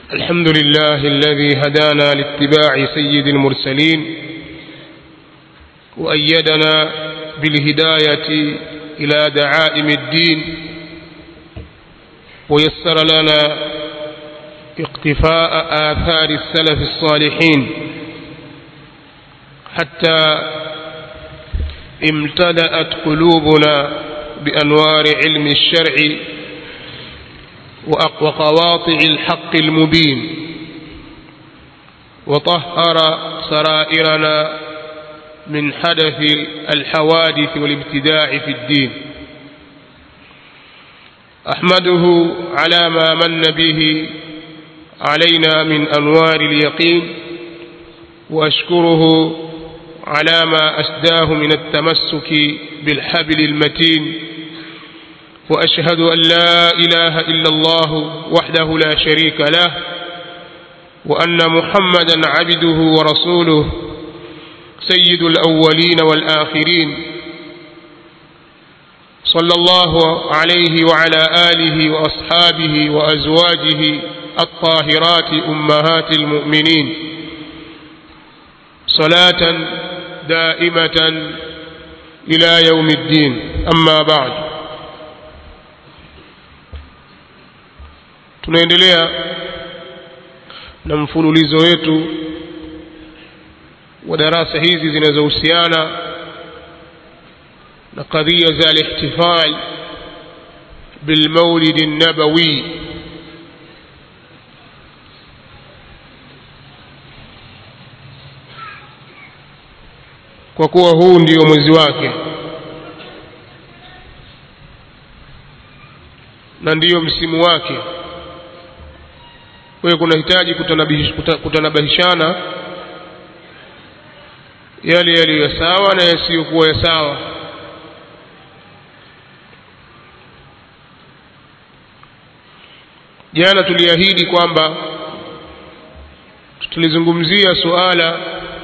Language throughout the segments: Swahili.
الحمد لله الذي هدانا لاتباع سيد المرسلين وأيدنا بالهداية إلى دعائم الدين ويسر لنا اقتفاء آثار السلف الصالحين حتى امتلأت قلوبنا بأنوار علم الشرع وقواطع الحق المبين وطهر سرائرنا من حدث الحوادث والابتداع في الدين أحمده على ما من به علينا من أنوار اليقين وأشكره على ما أسداه من التمسك بالحبل المتين وأشهد أن لا إله إلا الله وحده لا شريك له وأن محمدا عبده ورسوله سيد الأولين والآخرين صلى الله عليه وعلى آله وأصحابه وأزواجه الطاهرات أمهات المؤمنين صلاة دائمة إلى يوم الدين أما بعد tunaendelea na mfululizo wetu wa darasa hizi zinazohusiana na kadhia za alihtifal bilmaulidi nabawi kwa kuwa huu ndio mwezi wake na ndiyo msimu wake kwa hiyo kunahitaji kutanabahishana yale yaliyo ya sawa na yasiyokuwa ya sawa jana tuliahidi kwamba tulizungumzia suala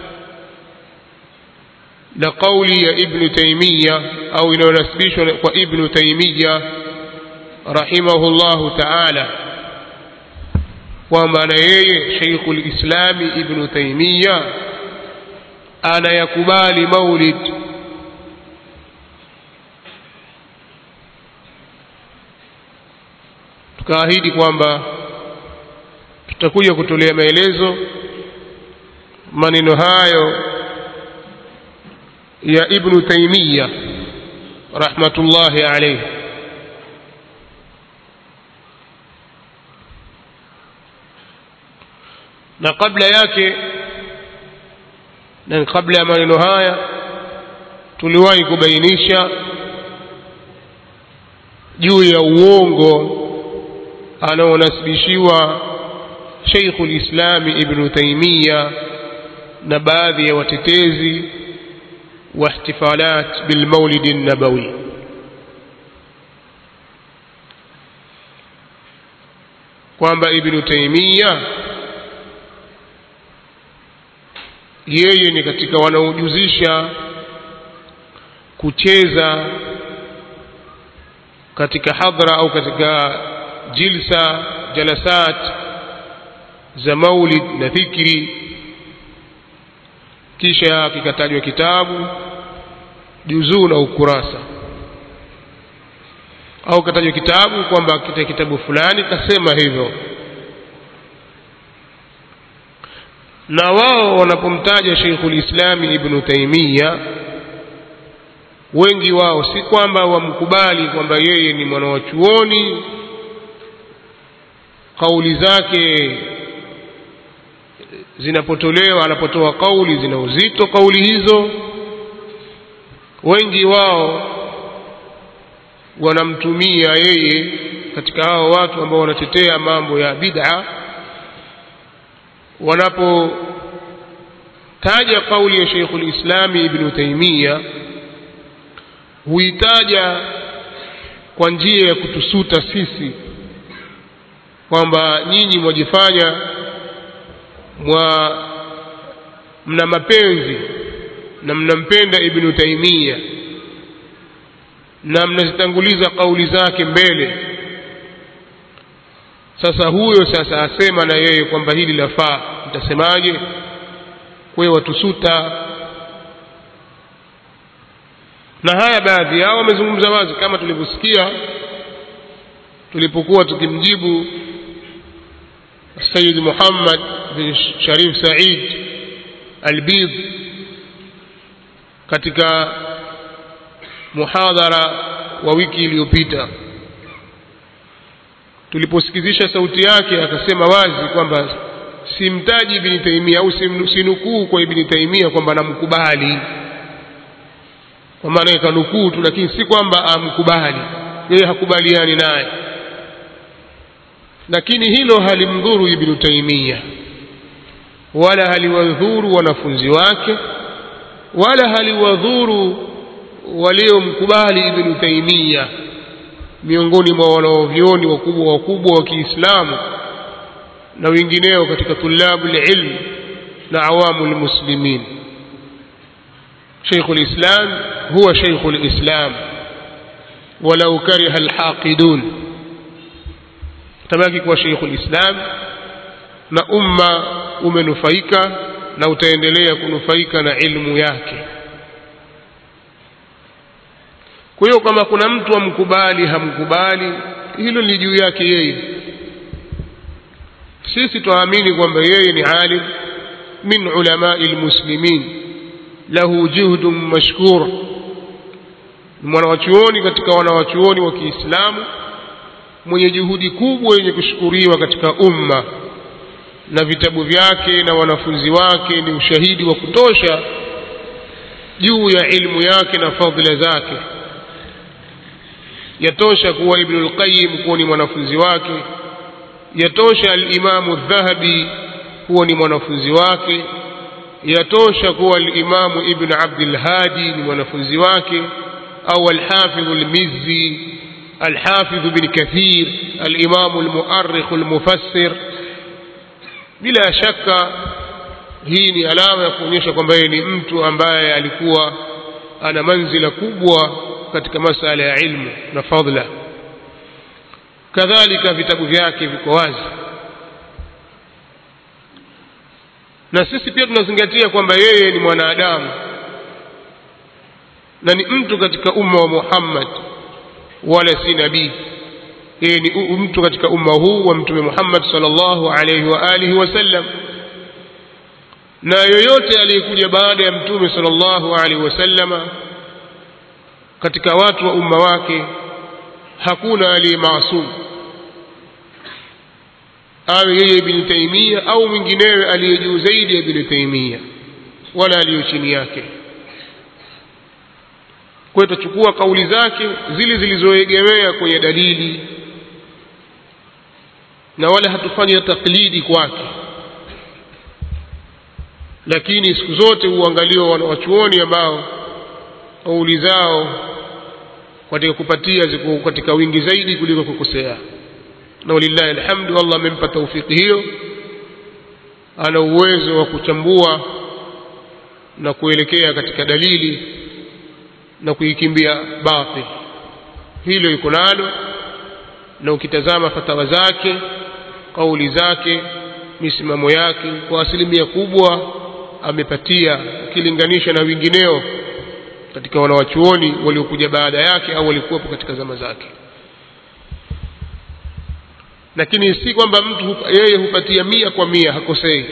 la kauli ya ibnu taimiya au inayonasibishwa kwa ibnu taimiya rahimahullahu taala kwamba na yeye Sheikhul Islami Ibn Taymiyyah anayakubali maulid tukaahidi kwamba tutakuja kutolea maelezo maneno hayo ya Ibn Taymiyyah rahmatullahi alayhi na kabla yake na kabla ya maneno haya tuliwahi kubainisha juu ya uongo anaonasibishiwa Sheikhul Islami Ibn Taymiyyah na baadhi ya watetezi wa ihtifalat bil Maulid an-Nabawi kwamba Ibn Taymiyyah yeye ni katika wanaojuzisha kucheza katika hadhara au katika jilsa jalasat za maulid na dhikri kisha kikatajwa kitabu juzuu na ukurasa au katajwa kitabu kwamba kita kitabu fulani kasema hivyo na wao wanapomtaja Sheikhul Islami Ibn Taymiyyah wengi wao si kwamba wamkubali kwamba yeye ni mwana wa chuoni kauli zake zinapotolewa anapotoa kauli zina uzito kauli hizo wengi wao wanamtumia yeye katika hao watu ambao wanatetea mambo ya bid'a wanapotaja kauli ya Sheikhul Islami Ibn Taymiyyah huitaja kwa njia ya kutusuta sisi kwamba nyinyi mwajifanya mwa mna mapenzi na mnampenda Ibn Taymiyyah na mnazitanguliza kauli zake mbele sasa huyo sasa asema na yeye kwamba hili lafaa mtasemaje kwe watusuta na haya baadhi yao wamezungumza wazi kama tulivyosikia tulipokuwa tukimjibu Sayyid Muhammad bin Sharif Said Albid katika muhadhara wa wiki iliyopita tuliposikizisha sauti yake akasema wazi kwamba simtaji Ibn Taymiyyah au sinukuu kwa Ibn Taymiyyah kwamba namkubali kwa maana kanukuu tu lakini si kwamba amkubali yeye hakubaliani naye lakini hilo halimdhuru Ibn Taymiyyah wala haliwadhuru wanafunzi wake wala haliwadhuru waliomkubali Ibn Taymiyyah miongoni mwa wanaovyoni wakubwa wakubwa wa Kiislamu na wengineo katika tulabu ilm na awamu almuslimin شيخ الإسلام هو شيخ الإسلام ولو كره الحاقدون tabaki kuwa Sheikh Islam na umma umenufaika na utaendelea kunufaika na ilmu yake. Kwa hiyo kama kuna mtu amkubali hamkubali, hilo ni juu yake yeye. Sisi tuamini kwamba yeye ni alim min ulamai lmuslimin, lahu juhdun mashkur, ni mwanawachuoni katika wanawachuoni wa Kiislamu mwenye juhudi kubwa yenye kushukuriwa katika umma na vitabu vyake na wanafunzi wake ni ushahidi wa kutosha juu ya ilmu yake na fadhila zake yatosha kuwa Ibn al-Qayyim kuwa ni mwanafunzi wake yatosha al-Imamu Dhahabi kuwa ni mwanafunzi wake yatosha kuwa al-Imamu Ibn Abdul Hadi ni mwanafunzi wake au al-Hafidh al-Mizzi الحافظ بن كثير الإمام المؤرخ المفسر bila shaka hii ni alama ya kuonyesha kwamba yeye ni mtu ambaye alikuwa ana manzila kubwa katika masala ya ilmu na fadla kadhalika vitabu vyake viko wazi na sisi pia tunazingatia kwamba yeye ni mwanadamu na ni mtu katika umma wa Muhammad wala si nabii yeye ni mtu katika umma huu wa mtume Muhammad sallallahu alaihi wa alihi wasallam na yoyote aliyekuja baada ya mtume sallallahu alaihi wasallama katika watu wa umma wake hakuna aliye maasum awe yeye ibn Taymiyyah au mwinginewe aliye juu zaidi ya ibn Taymiyyah wala aliyo chini yake kwa hiyo tutachukua kauli zake zile zilizoegemea kwenye dalili na wala hatufanyi taklidi kwake lakini siku zote huangaliwa wanawachuoni ambao kauli zao katika kupatia ziko katika wingi zaidi kuliko kukosea na walillahi alhamdu Allah amempa taufiki hiyo ana uwezo wa kuchambua na kuelekea katika dalili na kuikimbia batil hilo yuko nalo na ukitazama fatawa zake kauli zake misimamo yake kwa asilimia kubwa amepatia ukilinganisha na wengineo katika wanawachuoni waliokuja baada yake au walikuwepo katika zama zake lakini si kwamba mtu hupa, yeye hupatia mia kwa mia hakosei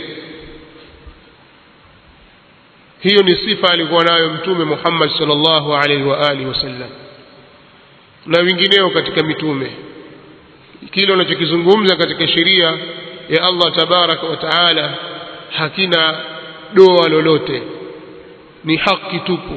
hiyo ni sifa alikuwa nayo mtume Muhammad sallallahu alaihi wa alihi wasallam na wengineo katika mitume kile unachokizungumza katika sheria ya Allah tabaraka wa taala hakina doa lolote ni haki tupu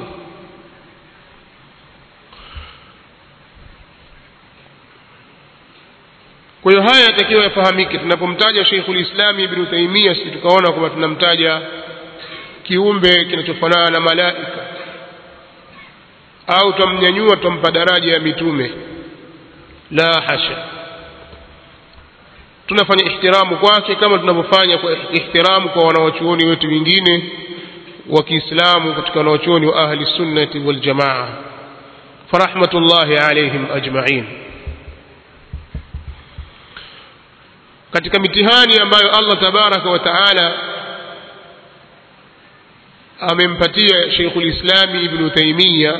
kwa hiyo haya yatakiwa yafahamike tunapomtaja Sheikhul Islam Ibn Taymiyyah si tukaona kwamba tunamtaja kiumbe kinachofanana na malaika au twamnyanyua twampa daraja ya mitume la hasha tunafanya ihtiramu kwake kama tunavyofanya kwa ihtiramu kwa wanawachuoni wetu wengine wa Kiislamu katika wanawachuoni wa ahli sunnati wal jamaa farahmatullahi alaihim ajma'in katika mitihani ambayo Allah tabaraka wa taala amempatia Sheikhul Islami Ibn Taymiyyah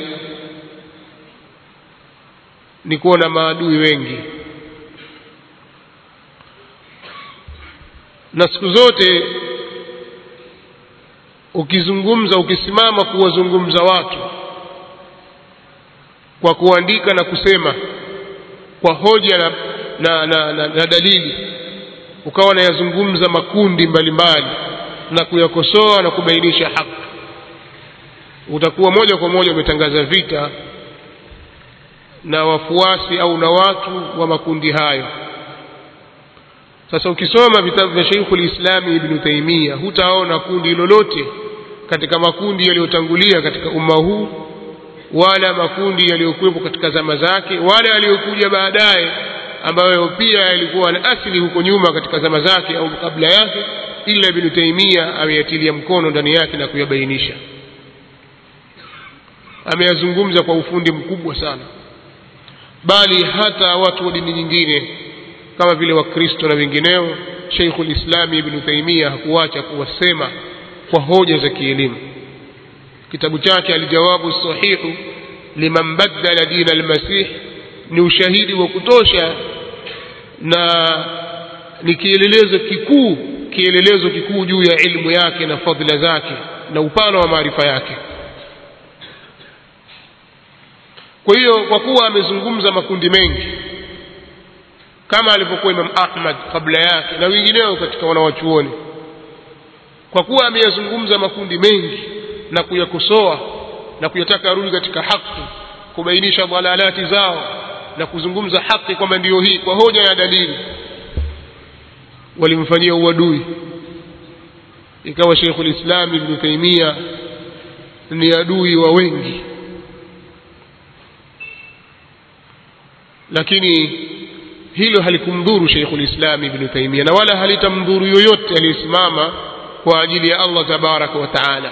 ni kuwa na maadui wengi na siku zote ukizungumza ukisimama kuwazungumza watu kwa kuandika na kusema kwa hoja na, na, na, na, na dalili ukawa nayazungumza makundi mbalimbali na kuyakosoa na kubainisha haki utakuwa moja kwa moja umetangaza vita na wafuasi au na watu wa makundi hayo sasa ukisoma vitabu vya Sheikhul Islami Ibn Taymiyyah hutaona kundi lolote katika makundi yaliyotangulia katika umma huu wala makundi yaliyokuwepo katika zama zake wala yaliyokuja baadaye ambayo pia yalikuwa na asili huko nyuma katika zama zake au kabla yake ila Ibn Taymiyyah ameyatilia mkono ndani yake na kuyabainisha ameyazungumza kwa ufundi mkubwa sana bali hata watu wa dini nyingine kama vile wakristo na wengineo Sheikhul Islam Ibn Taymiyyah hakuacha kuwasema kwa hoja za kielimu kitabu chake aljawabu sahihu liman badala dina almasih ni ushahidi wa kutosha na ni kielelezo kikuu kielelezo kikuu juu ya ilmu yake na fadhila zake na upana wa maarifa yake kwa hiyo kwa kuwa amezungumza makundi mengi kama alivyokuwa Imam Ahmad kabla yake na wengineo katika wanawachuoni kwa kuwa ameyazungumza makundi mengi na kuyakosoa na kuyataka arudi katika haki kubainisha dhalalati zao na kuzungumza haki kwamba ndiyo hii kwa hoja ya dalili walimfanyia uadui ikawa Sheikhul Islam Ibn Taymiyyah ni adui wa wengi lakini hilo halikumdhuru Sheikhul Islam Ibn Taymiyyah na wala halitamdhuru yoyote aliyesimama kwa ajili ya Allah tabaraka wa taala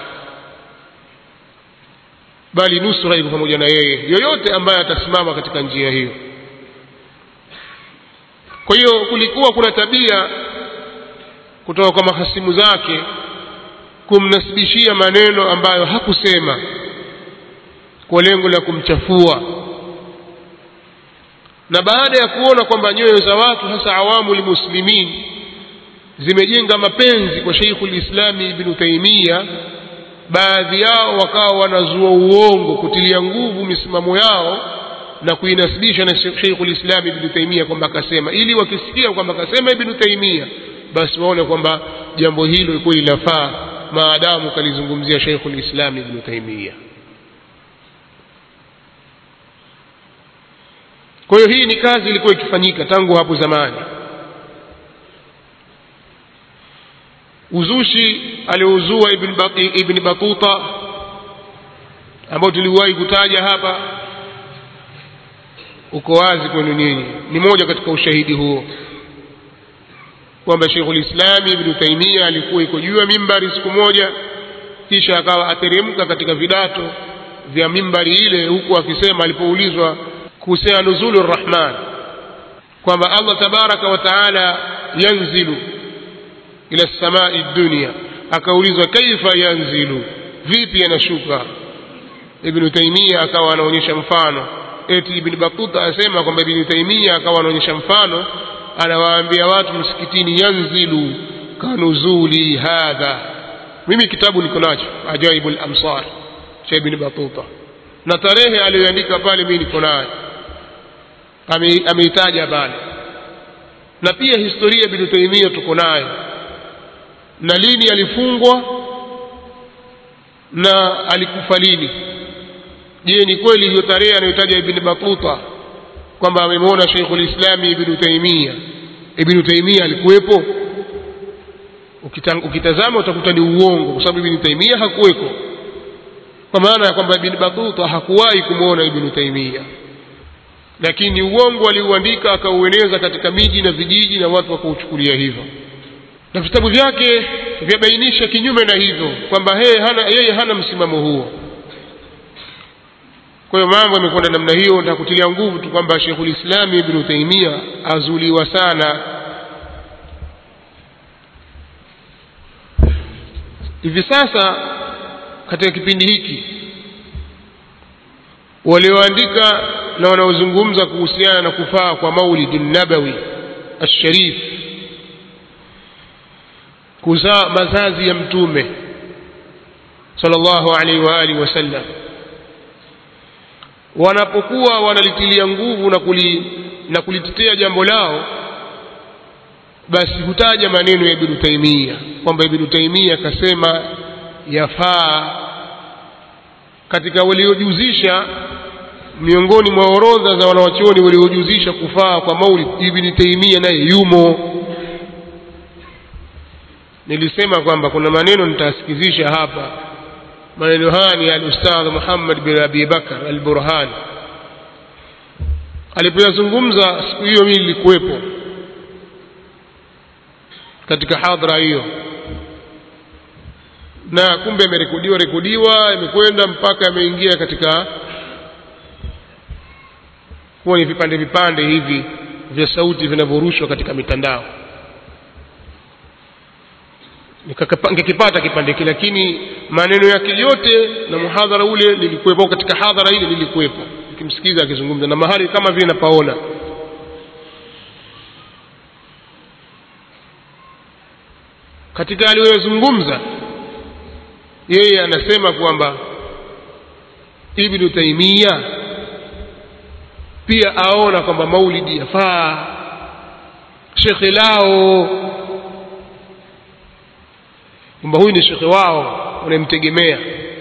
bali nusra iko pamoja na yeye yoyote ambaye atasimama katika njia hiyo kwa hiyo kulikuwa kuna tabia kutoka kwa mahasimu zake kumnasibishia maneno ambayo hakusema kwa lengo la kumchafua na baada ya kuona kwamba nyoyo za watu hasa awamu muslimin zimejenga mapenzi kwa Sheikhul Islami Ibn Taymiyyah baadhi yao wakawa wanazua uongo kutilia nguvu misimamo yao na kuinasibisha na Sheikhul Islam Ibn Taymiyyah kwamba akasema ili wakisikia kwamba akasema Ibn Taymiyyah basi waone kwamba jambo hilo kweli lafaa maadamu kalizungumzia Sheikhul Islam Ibn Taymiyyah kwa hiyo hii ni kazi ilikuwa ikifanyika tangu hapo zamani uzushi aliozua ibn, ibn Batuta ambao tuliwahi kutaja hapa uko wazi kwenu nyinyi ni moja katika ushahidi huo kwamba Sheikhul Islam Ibn Taymiyyah alikuwa iko juu ya mimbari siku moja kisha akawa ateremka katika vidato vya mimbari ile huku akisema alipoulizwa kuhusiana nuzulu rahman kwamba Allah tabaraka wa taala yanzilu ila samai dunia akaulizwa kaifa yanzilu vipi anashuka ibn Taymiyyah akawa anaonyesha mfano eti ibn Battuta asema kwamba ibn Taymiyyah akawa anaonyesha mfano anawaambia watu msikitini yanzilu kanuzuli hadha mimi kitabu niko nacho ajaibul amsar cha ibn Battuta na tarehe aliyoandika pale mimi niko nayo ameitaja pale na pia historia ibn Taymiyyah tuko nayo na lini alifungwa na alikufa lini je ni kweli hiyo tarehe anayotaja ibn Battuta kwamba amemwona Sheikhul Islam ibn Taymiyyah ibn Taymiyyah alikuwepo ukitazama utakuta ni uongo kwa sababu ibn Taymiyyah hakuweko kwa maana ya kwamba ibn Battuta hakuwahi kumwona ibn Taymiyyah lakini uongo aliuandika akaueneza katika miji na vijiji na watu wakauchukulia hivyo na vitabu vyake vyabainisha kinyume na hivyo kwamba yeye hana, yeye hana msimamo huo kwa hiyo mambo yamekwenda namna hiyo nitakutilia nguvu tu kwamba Sheikhul Islam Ibn Taymiyyah azuliwa sana hivi sasa katika kipindi hiki walioandika na wanaozungumza kuhusiana na kufaa kwa maulidi nabawi alsharif kuzaa mazazi ya mtume sallallahu alaihi wa alihi wasallam wanapokuwa wanalitilia nguvu na, kuli, na kulitetea jambo lao basi hutaja maneno ya Ibn Taimia kwamba Ibn Taimia akasema yafaa katika waliojuzisha miongoni mwa orodha za wanawachuoni waliojuzisha kufaa kwa maulid Ibn Taimia naye yumo nilisema kwamba kuna maneno nitasikizisha hapa maneno haya ni al-Ustadh Muhammad bin Abi Bakar al-Burhan alipoyazungumza siku hiyo mimi nilikuwepo katika hadhara hiyo na kumbe imerekodiwa rekodiwa imekwenda mpaka imeingia katika kuwa ni vipande vipande hivi vya sauti vinavyorushwa katika mitandao nikakipata kipande kile lakini maneno yake yote na muhadhara ule nilikuwepo katika hadhara ile nilikuwepo nikimsikiza akizungumza na mahali kama vile napaona katika aliyozungumza yeye anasema kwamba Ibn Taimia pia aona kwamba maulidi yafaa shekhe lao kwamba huyu ni shekhe wao wanamtegemea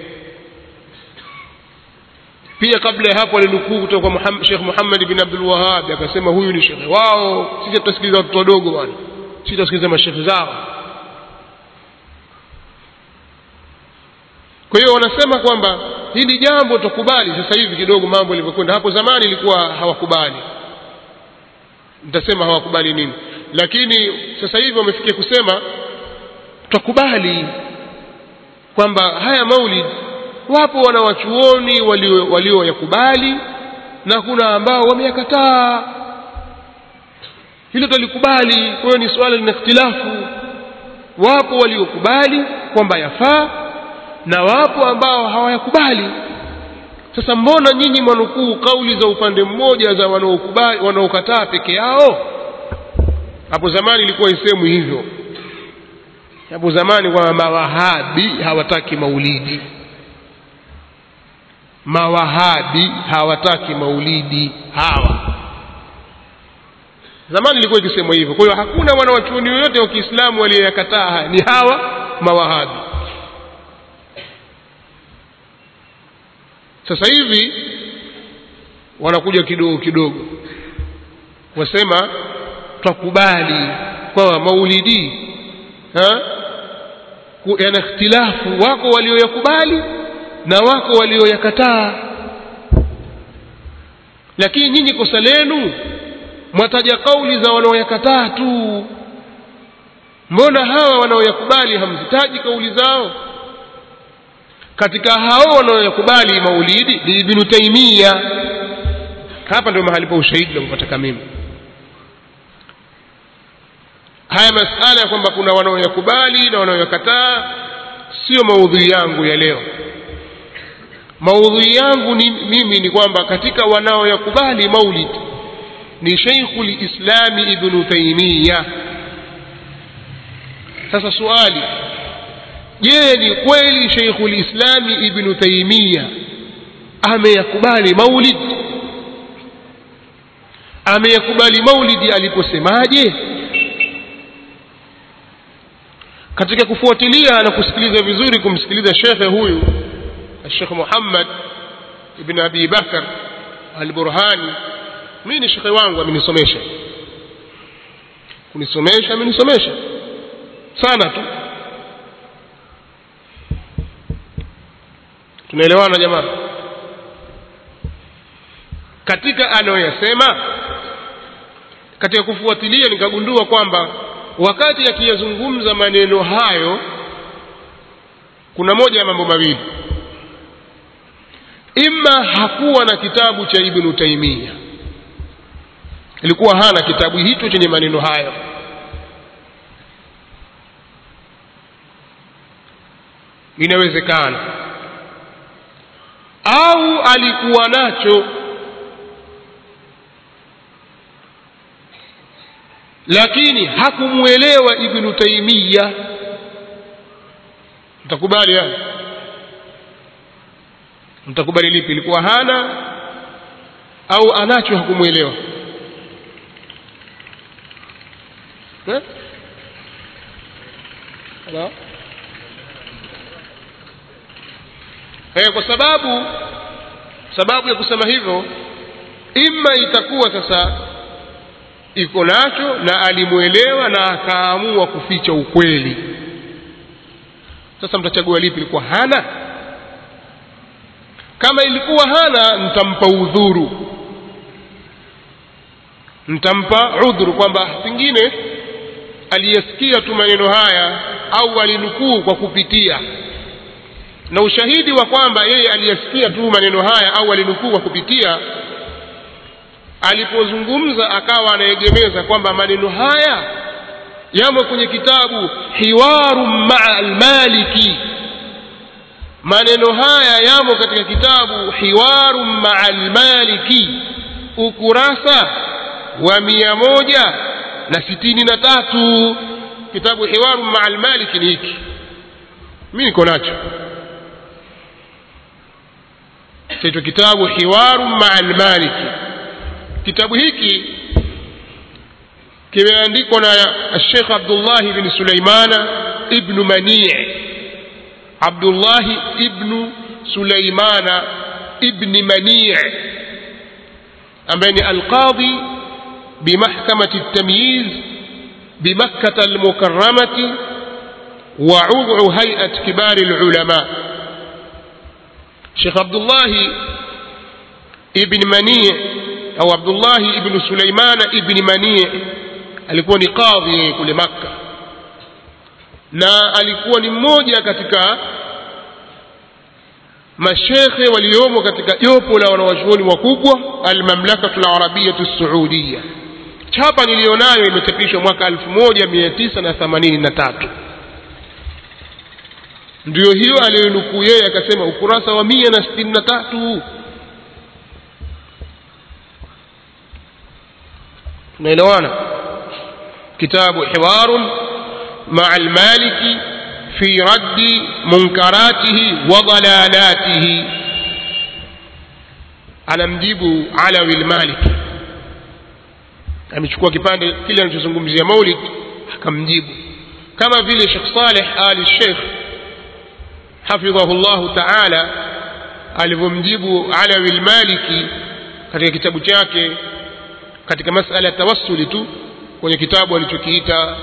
pia kabla ya hapo alinukuu kutoka kwa Sheikh Muhammad bin Abdul Wahhab akasema huyu ni shekhe wao sisi tutasikiliza watoto wadogo bwana sisi tutasikiliza mashekhe zao kwa hiyo wanasema kwamba hili jambo tukubali sasa hivi kidogo mambo yalivyokwenda hapo zamani ilikuwa hawakubali nitasema hawakubali nini lakini sasa hivi wamefikia kusema tukubali kwamba haya maulid wapo wanawachuoni walioyakubali walio na kuna ambao wameyakataa hilo tulikubali kwa hiyo ni swala lina ikhtilafu wapo waliokubali kwamba yafaa na wapo ambao hawayakubali sasa mbona nyinyi mwanukuu kauli za upande mmoja za wanaokubali wanaokataa peke yao hapo zamani ilikuwa isemwi hivyo hapo zamani kwamba mawahabi hawataki maulidi mawahabi hawataki maulidi hawa zamani ilikuwa ikisemwa hivyo kwa hiyo hakuna wanawachuoni yoyote wa Kiislamu walioyakataa ni hawa mawahabi sasa hivi wanakuja kidogo kidogo wasema twakubali kwamba maulidi yana ikhtilafu wako walioyakubali na wako walioyakataa lakini nyinyi kosa lenu mwataja kauli za wanaoyakataa tu mbona hawa wanaoyakubali hamzitaji kauli zao katika hao wanaoyakubali maulidi ni Ibn Taimia hapa ndio mahali pa ushahidi nakupataka mimi haya masala ya kwamba kuna wanaoyakubali na wanaoyakataa sio maudhui yangu ya leo maudhui yangu ni, mimi ni kwamba katika wanaoyakubali maulid ni Sheikhul Islami Ibn Taimia sasa swali je ni kweli Sheikhul Islami Ibn Taimia ameyakubali maulid ameyakubali maulidi aliposemaje katika kufuatilia na kusikiliza vizuri kumsikiliza shekhe huyu Sheikh Muhammad ibn Abi Bakar al-Burhani mimi ni shekhe wangu amenisomesha kunisomesha amenisomesha sana tu tunaelewana jamaa katika anayoyasema katika kufuatilia nikagundua kwamba wakati akiyazungumza maneno hayo kuna moja ya mambo mawili imma hakuwa na kitabu cha Ibn Taimia ilikuwa hana kitabu hicho chenye maneno hayo inawezekana au alikuwa nacho lakini hakumwelewa ibnu taimiya mtakubali haya mtakubali lipi ilikuwa hana au anacho hakumwelewa eh? Hello? Eh, kwa sababu sababu ya kusema hivyo ima itakuwa sasa iko nacho na alimwelewa na akaamua kuficha ukweli sasa mtachagua lipi ilikuwa hana kama ilikuwa hana mtampa udhuru mtampa udhuru kwamba pengine aliyesikia tu maneno haya au alinukuu kwa kupitia na ushahidi wa kwamba yeye aliyesikia tu maneno haya au alinukuu kwa kupitia alipozungumza akawa anaegemeza kwamba maneno haya yamo kwenye kitabu hiwaru maa almaliki maneno haya yamo katika kitabu hiwaru maa almaliki ukurasa wa mia moja na sitini na tatu kitabu hiwaru maa almaliki ni hiki mi niko nacho chaitwa kitabu hiwaru maa almaliki kitabu hiki kimeandikwa na Sheikh Abdullah ibn Sulaimana ibn Mani' Abdullah ibn Sulaimana ibn Mani' ambaye ni alqadhi بمحكمة التمييز بمكة المكرمة وعضو هيئة كبار العلماء شيخ عبد الله ابن منيع au abdullahi ibnu suleimana ibni manii alikuwa ni kadhi kule makka na alikuwa ni mmoja katika mashekhe waliomo katika jopo la wanawachuoni wakubwa almamlakatu larabiyatu saudiya chapa niliyonayo imechapishwa mwaka 1983 ndiyo hiyo aliyonukuu yeye akasema ukurasa wa mia na sitini na tatu tunaelewana kitabu hiwarun maa almaliki fi raddi munkaratihi wa dalalatihi anamjibu alawi lmaliki amechukua kipande kile anachozungumzia maulid akamjibu kama vile shekh saleh ali sheikh hafidhahu llahu taala alivyomjibu alawi lmaliki katika kitabu chake katika masala ya tawassuli tu kwenye kitabu alichokiita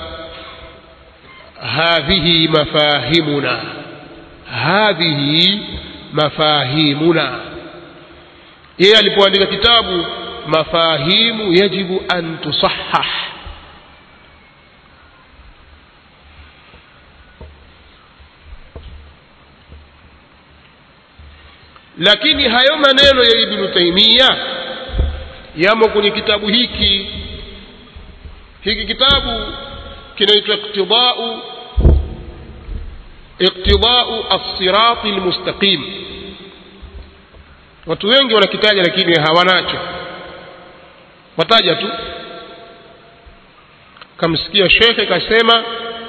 hadhihi mafahimuna hadhihi mafahimuna yeye alipoandika kitabu mafahimu yajibu an tusahah lakini hayo maneno ya ibnu taimia yamo kwenye kitabu hiki hiki kitabu kinaitwa iqtidau iqtidau alsirati lmustaqim watu wengi wanakitaja lakini hawanacho wataja tu kamsikia shekhe kasema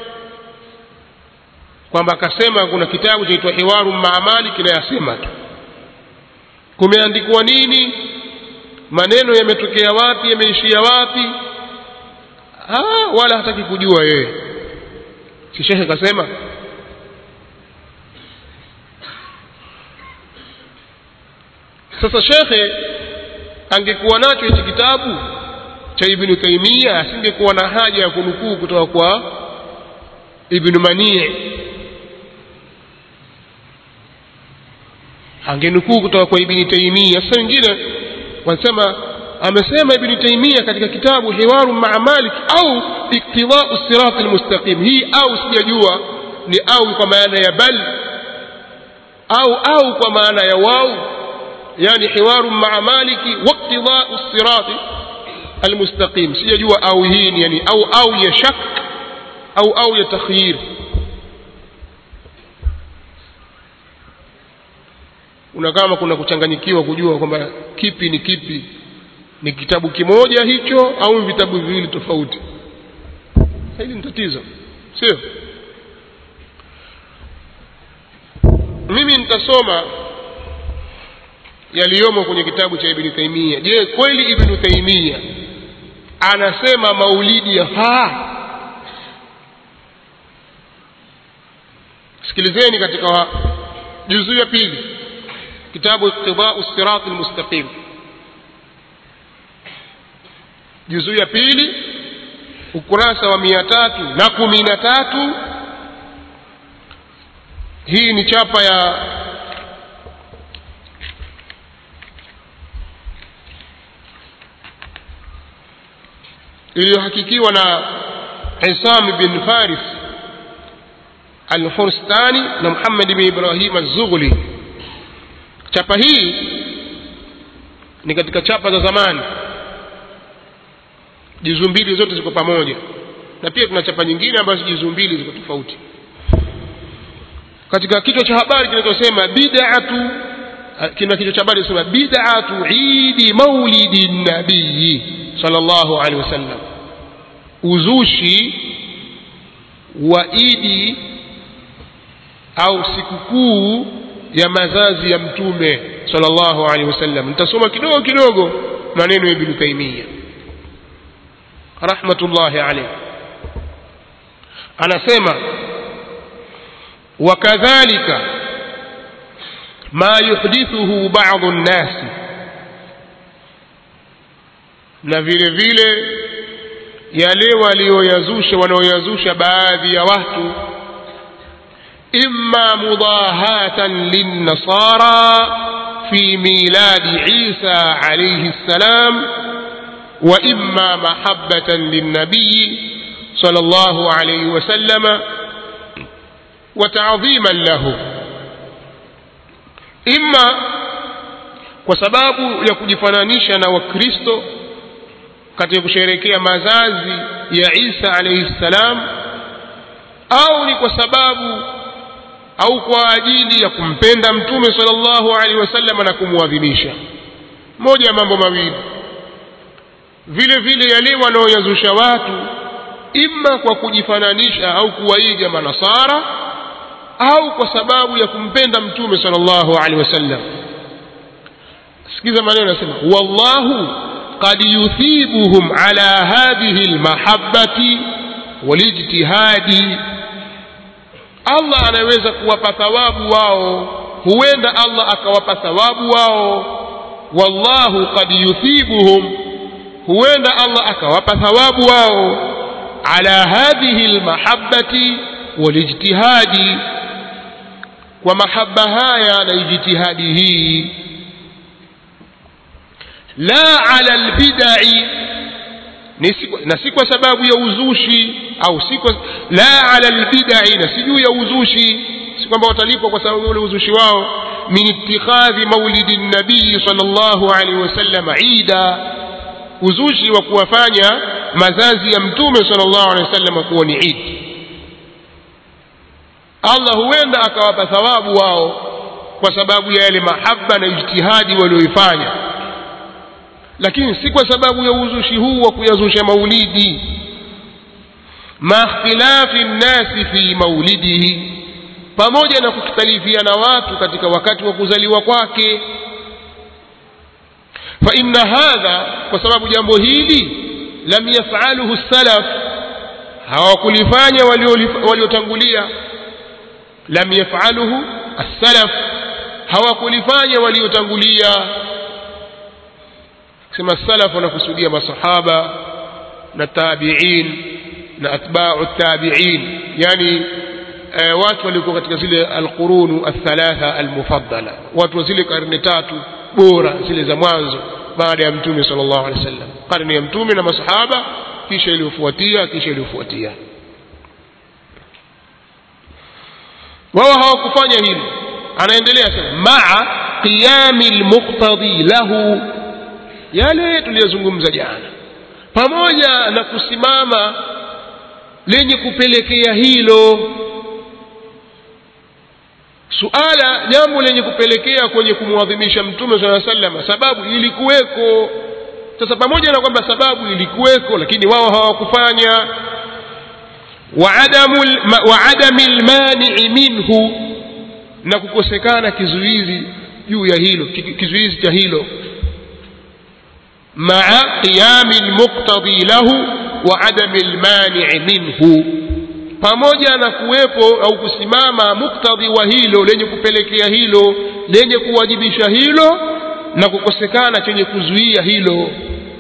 kwamba akasema kuna kitabu chaitwa hiwaru maamali kinayasema tu kumeandikwa nini maneno yametokea wapi yameishia wapi ah, wala hataki kujua yeye si shekhe kasema sasa shekhe angekuwa nacho hichi kitabu cha ibnu taimia asingekuwa na haja ya kunukuu kutoka kwa ibnu manii angenukuu kutoka kwa ibni taimia sasa wengine wanasema amesema ibni taimia katika kitabu hiwaru maa malik au iktidau sirati lmustaqim hii au sijajua ni au kwa maana ya bal au au kwa maana ya wau yani hiwaru maa maliki waktidau sirati almustaqim sijajua au hii ni yani au au ya shak au au ya takhyir una kama kuna kuchanganyikiwa kujua kwamba kipi ni kipi ni kitabu kimoja hicho au vitabu viwili tofauti hili ni tatizo sio mimi nitasoma yaliyomo kwenye kitabu cha ibn taimia je kweli ibn taimia anasema maulidi yafaa sikilizeni katika juzuu ya pili kitabu iqtidau sirat almustaqim juzuu ya pili ukurasa wa mia tatu na kumi na tatu hii ni chapa ya iliyohakikiwa na Isam bin Faris al-Furstani na Muhammad bin Ibrahim az-Zughli chapa hii ni katika chapa za zamani juzu mbili zote ziko pamoja na pia tuna chapa nyingine ambazo juzu mbili ziko tofauti katika kichwa cha habari kinachosema bid'atu kina kichwa cha habari kinasema bid'atu idi maulidi nabii sallallahu alaihi wasallam uzushi wa idi au sikukuu ya mazazi ya mtume sallallahu alaihi wasallam nitasoma kidogo kidogo maneno ya ibn taimia rahmatullahi alayhi anasema wakadhalika ma yuhdithuhu ba'dhu an-nas na vile vile yale walioyazusha wanaoyazusha baadhi ya watu imma mudahatan lin-nasara fi miladi Isa alayhi salam وإما محبة للنبي صلى الله عليه وسلم وتعظيما له إما وسباب يكجفنانيشا na wakristo katika kusherehekea mazazi ya Isa alayhi salam au ni kwa sababu au kwa ajili ya kumpenda mtume sallallahu alaihi wasallam na kumwadhimisha moja ya mambo mawili vile vile yale wanaoyazusha watu imma kwa kujifananisha au kuwaiga manasara au kwa sababu ya kumpenda mtume sallallahu alaihi wasallam sikiza maneno yanasema wallahu qad yuthibuhum ala hadhihi almahabbati walijtihadi Allah anaweza kuwapa thawabu wao huenda Allah akawapa thawabu wao wallahu qad yuthibuhum huenda Allah akawapa thawabu wao ala hadhihi almahabbati walijtihadi kwa mahaba haya na ijtihadi hii la ala albid'i na si kwa sababu ya uzushi au si kwa la ala albid'i na si juu ya uzushi si kwamba watalipwa kwa sababu ule uzushi wao min ittikhadhi maulidi nabii sallallahu alaihi wasallam ida uzushi wa kuwafanya mazazi ya mtume sallallahu alaihi wasallam kuwa ni idi Allah huenda akawapa thawabu wao kwa sababu ya yale mahaba na ijtihadi walioifanya lakini si kwa sababu ya uzushi huu wa kuyazusha maulidi ma ikhtilafi nnasi fi maulidihi pamoja na kukhtalifiana watu katika wakati wa kuzaliwa kwake fa inna hadha kwa sababu jambo hili lam yafaluhu salaf hawakulifanya waliotangulia lam yafaluhu as-salaf hawakulifanya waliotangulia sema salaf wanakusudia masahaba na tabi'in na atba'u tabi'in yani e, watu walikuwa katika zile alqurunu athalatha almufaddala watu wa zile karne tatu bora zile za mwanzo baada ya mtume sallallahu alaihi wasallam karne ya mtume na masahaba kisha iliyofuatia kisha iliyofuatia wao hawakufanya hili anaendelea sasa maa qiyami almuqtadi lahu yale tuliyozungumza jana pamoja na kusimama lenye kupelekea hilo suala jambo lenye kupelekea kwenye kumwadhimisha mtume saa sallam sababu ilikuweko sasa pamoja na kwamba sababu ilikuweko lakini wao hawakufanya wa adami lmanii minhu na kukosekana kizuizi juu ya hilo kizuizi cha hilo maa qiyami lmuqtadi lahu wa adami lmanii minhu pamoja na kuwepo au kusimama muktadhi wa hilo lenye kupelekea hilo lenye kuwajibisha hilo na kukosekana chenye kuzuia hilo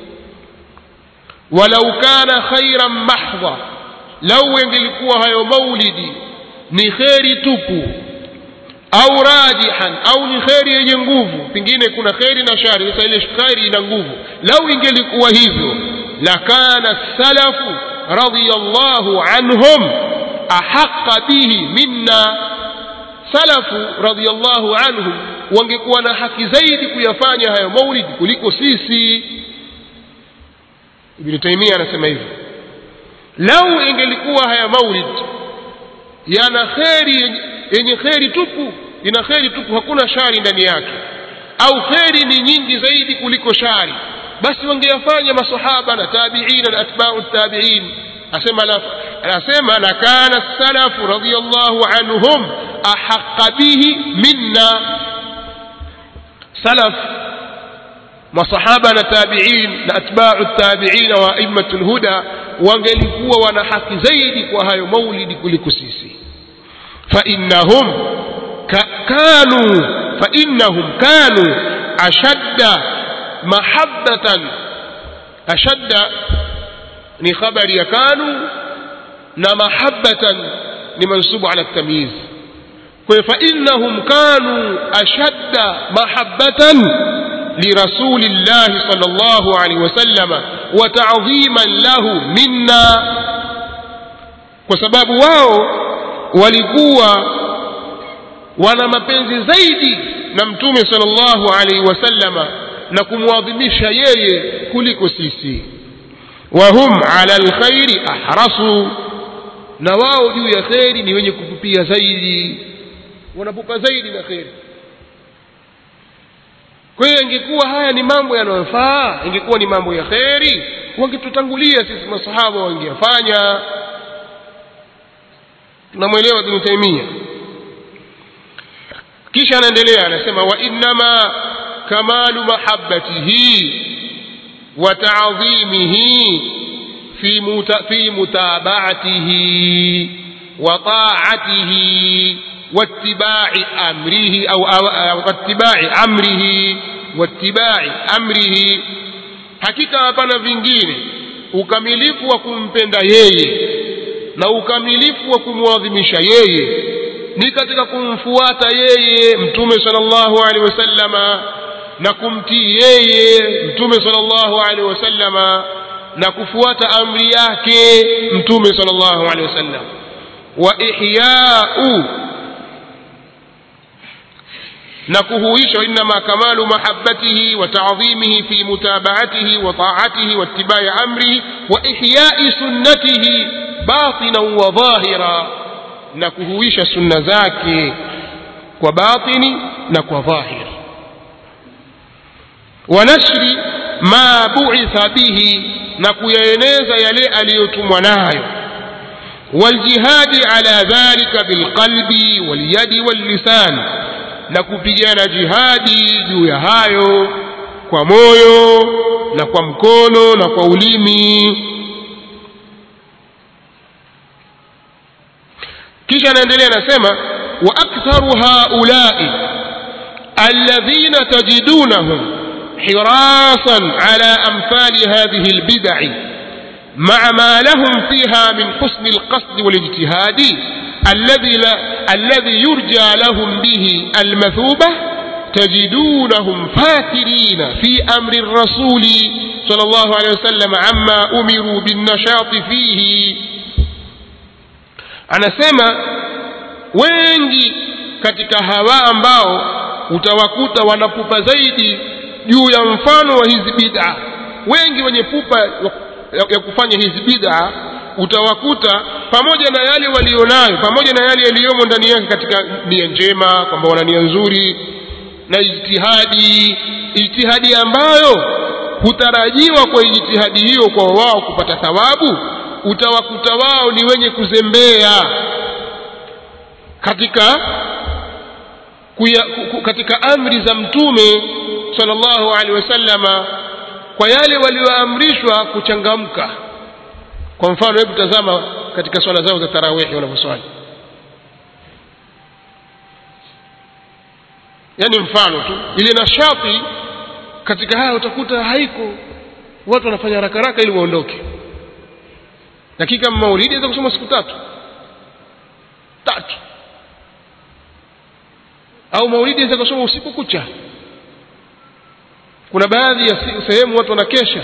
walau kana khairan mahdha lau engelikuwa hayo maulidi ni kheri tupu au rajihan au ni kheri yenye nguvu pengine kuna kheri na shari sasa ile kheri ina nguvu lau ingelikuwa hivyo lakana salafu radiyallahu anhum ahaqa bihi minna salafu radiyallahu anhum wangekuwa na haki zaidi kuyafanya hayo maulidi kuliko sisi ibn taimia anasema hivyo lau ingelikuwa haya maulid yana kheri yenye kheri tupu ina kheri tupu hakuna shari ndani yake au kheri ni nyingi zaidi kuliko shari basi wangeyafanya masahaba na tabiina na atbau tabiin asema la anasema la kana salafu radiyallahu anhum ahaqqa bihi minna salaf masahaba na tabiin na atbau tabiin wa aimatu lhuda wangelikuwa wana haki zaidi kwa hayo maulidi kuliko sisi فإنهم كانوا فإنهم كانوا أشد محبة أشد ni khabari ya kanu na mahabbatan ni mansubu ala tamyiz kwa hiyo fainnahum kanu ashadda mahabbatan lirasulillahi sal llahu alaihi wasallama wa tadhiman lahu minna kwa sababu wao walikuwa wana mapenzi zaidi na mtume sallallahu alaihi wasallama na kumwadhimisha yeye kuliko sisi wahum ala lkhairi ahrasu na wao juu ya kheri ni wenye kupupia zaidi wanapupa zaidi na kheri kwa hiyo ingekuwa haya ni mambo yanayofaa ingekuwa ni mambo ya kheri wangetutangulia sisi masahaba wangeyafanya tunamwelewa ibn taimia kisha anaendelea anasema wa innama kamalu mahabbatihi wa ta'dhimihi fi muta, fi mutaba'atihi wa ta'atihi واتباع أمره أو, أو, أو اتباع أمره واتباع أمره hakika hapana vingine ukamilifu wa kumpenda yeye na ukamilifu wa kumwadhimisha yeye ni katika kumfuata yeye mtume sallallahu alaihi wasallama na kumtii yeye mtume sallallahu alaihi wasallama na kufuata amri yake mtume sallallahu alaihi wasallam wa ihya'u na kuhuisha inma kamalu mahabbatihi wa ta'dhimihi fi mutaba'atihi wa ta'atihi wa ittiba'i amrihi wa ihya'i sunnatihi batinan wa dhahira na kuhuisha sunna zake kwa batini na kwa dhahir wa nashri ma bu'itha bihi na kuyaeneza yale aliyotumwa nayo waljihadi ala dhalika bilqalbi walyadi wallisan na kupigana jihadi juu ya hayo kwa moyo na kwa mkono na kwa ulimi kisha anaendelea anasema wa aktharu haulai alladhina tajidunahum hirasan ala amthali hadhihi albid'i مع ما لهم فيها من حسن القصد والاجتهاد الذي لا الذي يرجى لهم به المثوبة تجدونهم فاكرين في أمر الرسول صلى الله عليه وسلم عما أمروا بالنشاط فيه anasema wengi katika hawa ambao utawakuta wanapupa zaidi juu ya mfano wa hizi bid'a wengi wenye pupa ya kufanya hizi bid'a utawakuta pamoja na yale walionayo pamoja na yale yaliyomo ndani yake katika nia njema kwamba wana nia nzuri na ijtihadi ijtihadi ambayo hutarajiwa kwa ijtihadi hiyo kwa wao kupata thawabu utawakuta wao ni wenye kuzembea katika kuya, ku, katika amri za mtume sallallahu alaihi wasallama kwa yale walioamrishwa kuchangamka kwa mfano hebu tazama katika swala zao za tarawihi wanavyoswali yaani mfano tu ile nashati katika haya utakuta haiko watu wanafanya haraka haraka ili waondoke lakini kama maulidi aweza kusoma siku tatu tatu au maulidi aweza kusoma usiku kucha kuna baadhi ya sehemu watu wanakesha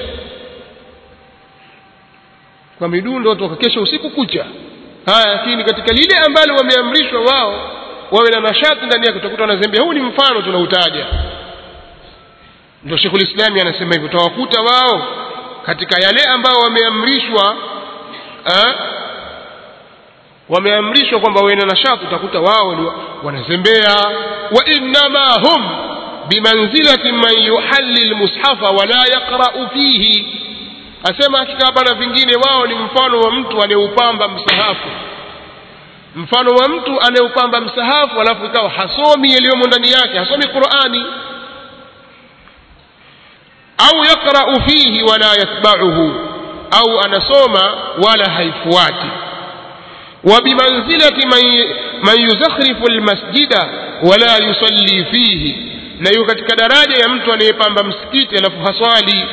kwa midundo watu wakakesha usiku kucha haya lakini katika lile ambalo wameamrishwa wao wawe na nashati ndani yake utakuta wanazembea huu ni mfano tunautaja ndio Sheikhul Islami anasema hivyo utawakuta wao katika yale ambao wameamrishwa eh, wameamrishwa kwamba wawe na nashati utakuta wao wanazembea wa innama hum bimanzilati man yuhalli almushafa wala yaqra'u fihi asema hakika hapana vingine wao ni mfano wa mtu anayeupamba msahafu mfano wa mtu anayeupamba msahafu alafu ikawa hasomi yaliyomo ndani yake hasomi Qur'ani au yaqra'u fihi wala yatba'uhu au anasoma wala haifuati وبمنزلة من من يزخرف المسجد ولا يصلي فيه na yuko katika daraja ya mtu anayepamba msikiti alafu haswali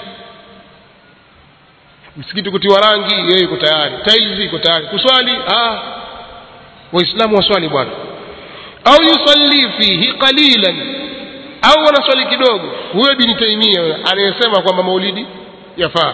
msikiti kutiwa rangi yeye yuko tayari tiles iko tayari kuswali ah waislamu waswali bwana au yusalli fihi qalilan au wanaswali kidogo huyo ibn taimia anayesema kwamba maulidi yafaa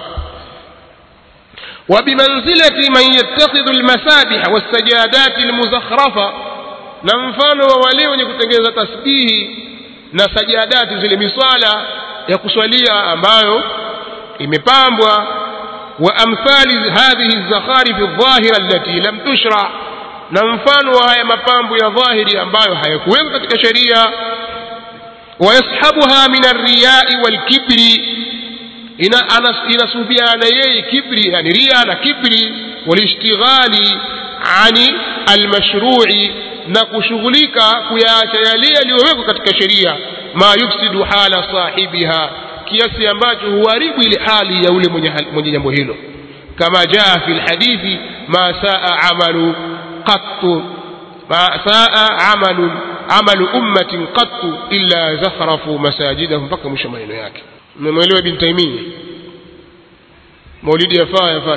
وبمنزلة من يتخذ المسابح والسجادات المزخرفة na mfano wa wale wenye kutengeneza tasbihi na sajadati zile miswala ya kuswalia ambayo imepambwa wa amthali hadhihi zakharif adh-dhahira allati lam tushra na mfano wa haya mapambo ya dhahiri ambayo hayakuwekwa katika sheria wayashabuha min ar-riya'i wal-kibri ina inasubiana yeye kibri yani ria na kibri walishtighali ani almashru'i na kushughulika kuyaacha yale yaliyowekwa katika sheria ma yufsidu hala sahibiha kiasi ambacho huharibu ile hali ya ule mwenye mwenye jambo hilo kama jaa fi alhadithi ma saa amalu qattu ma saa amalu amalu ummatin qattu illa zakhrafu masajidahum mpaka mwisho maneno yake mmemwelewa ibn taimia maulidi yafaa yafaa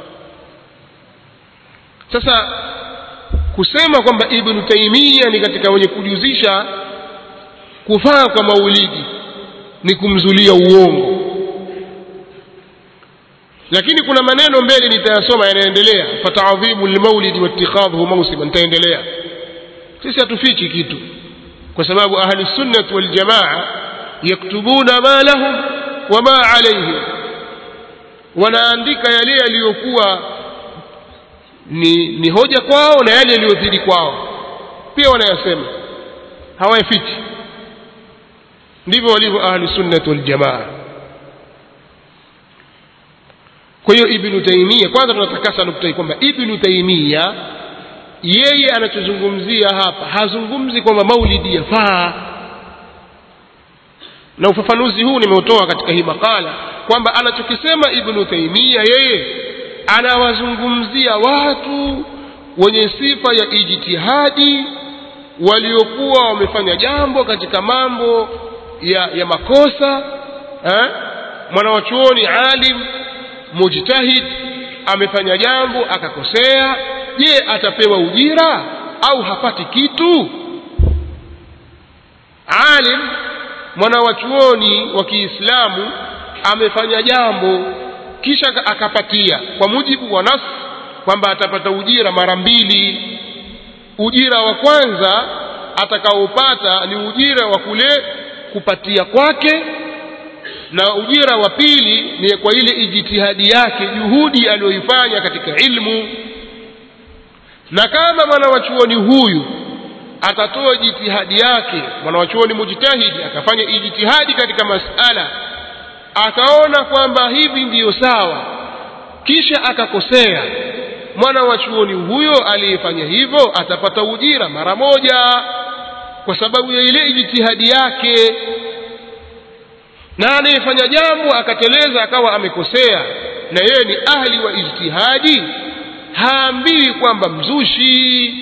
sasa kusema kwamba ibn taimia ni katika wenye kujuzisha kufaa kwa maulidi ni kumzulia uongo lakini kuna maneno mbele nitayasoma yanaendelea fataadhimu lmaulidi watikhadhuhu mausima nitaendelea sisi hatufichi kitu kwa sababu ahli sunnati waljamaa yaktubuna ma lahum wama alaihim wanaandika yale yaliyokuwa ni, ni hoja kwao na yale yaliyozidi kwao pia wanayasema hawayafichi ndivyo walivyo ahli sunnati waljamaa kwa hiyo ibnu taimia kwanza tunatakasa nukta hii kwamba ibnu taimia yeye anachozungumzia hapa hazungumzi kwamba maulidi yafaa na ufafanuzi huu nimeutoa katika hii makala kwamba anachokisema ibnu taimia yeye anawazungumzia watu wenye sifa ya ijtihadi waliokuwa wamefanya jambo katika mambo ya, ya makosa eh? mwanawachuoni alim mujtahid amefanya jambo akakosea je atapewa ujira au hapati kitu alim mwanawachuoni wa Kiislamu amefanya jambo kisha akapatia kwa mujibu wa nas kwamba atapata ujira mara mbili ujira wa kwanza atakaopata ni ujira wa kule kupatia kwake na ujira wa pili ni kwa ile ijtihadi yake juhudi aliyoifanya katika ilmu na kama mwanawachuoni huyu atatoa jitihadi yake mwanawachuoni mujtahidi akafanya ijtihadi katika masala akaona kwamba hivi ndiyo sawa kisha akakosea mwana wa chuoni huyo aliyefanya hivyo atapata ujira mara moja kwa sababu ya ile ijtihadi yake na anayefanya jambo akateleza akawa amekosea na yeye ni ahli wa ijtihadi haambiwi kwamba mzushi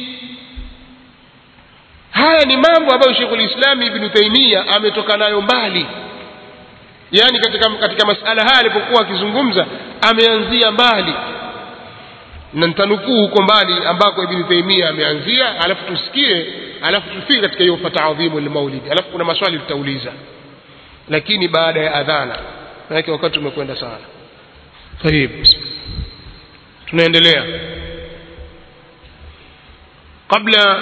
haya ni mambo ambayo Sheikhul Islam Ibn Taymiyyah ametoka nayo mbali yani katika, katika masala haya alipokuwa akizungumza ameanzia mbali na nitanukuu huko mbali ambako Ibn Taymiyyah ameanzia alafu tusikie alafu tufike katika hiyo fataadhimu lmaulid alafu kuna maswali tutauliza lakini baada ya adhana manake wakati umekwenda sana طيب tunaendelea kabla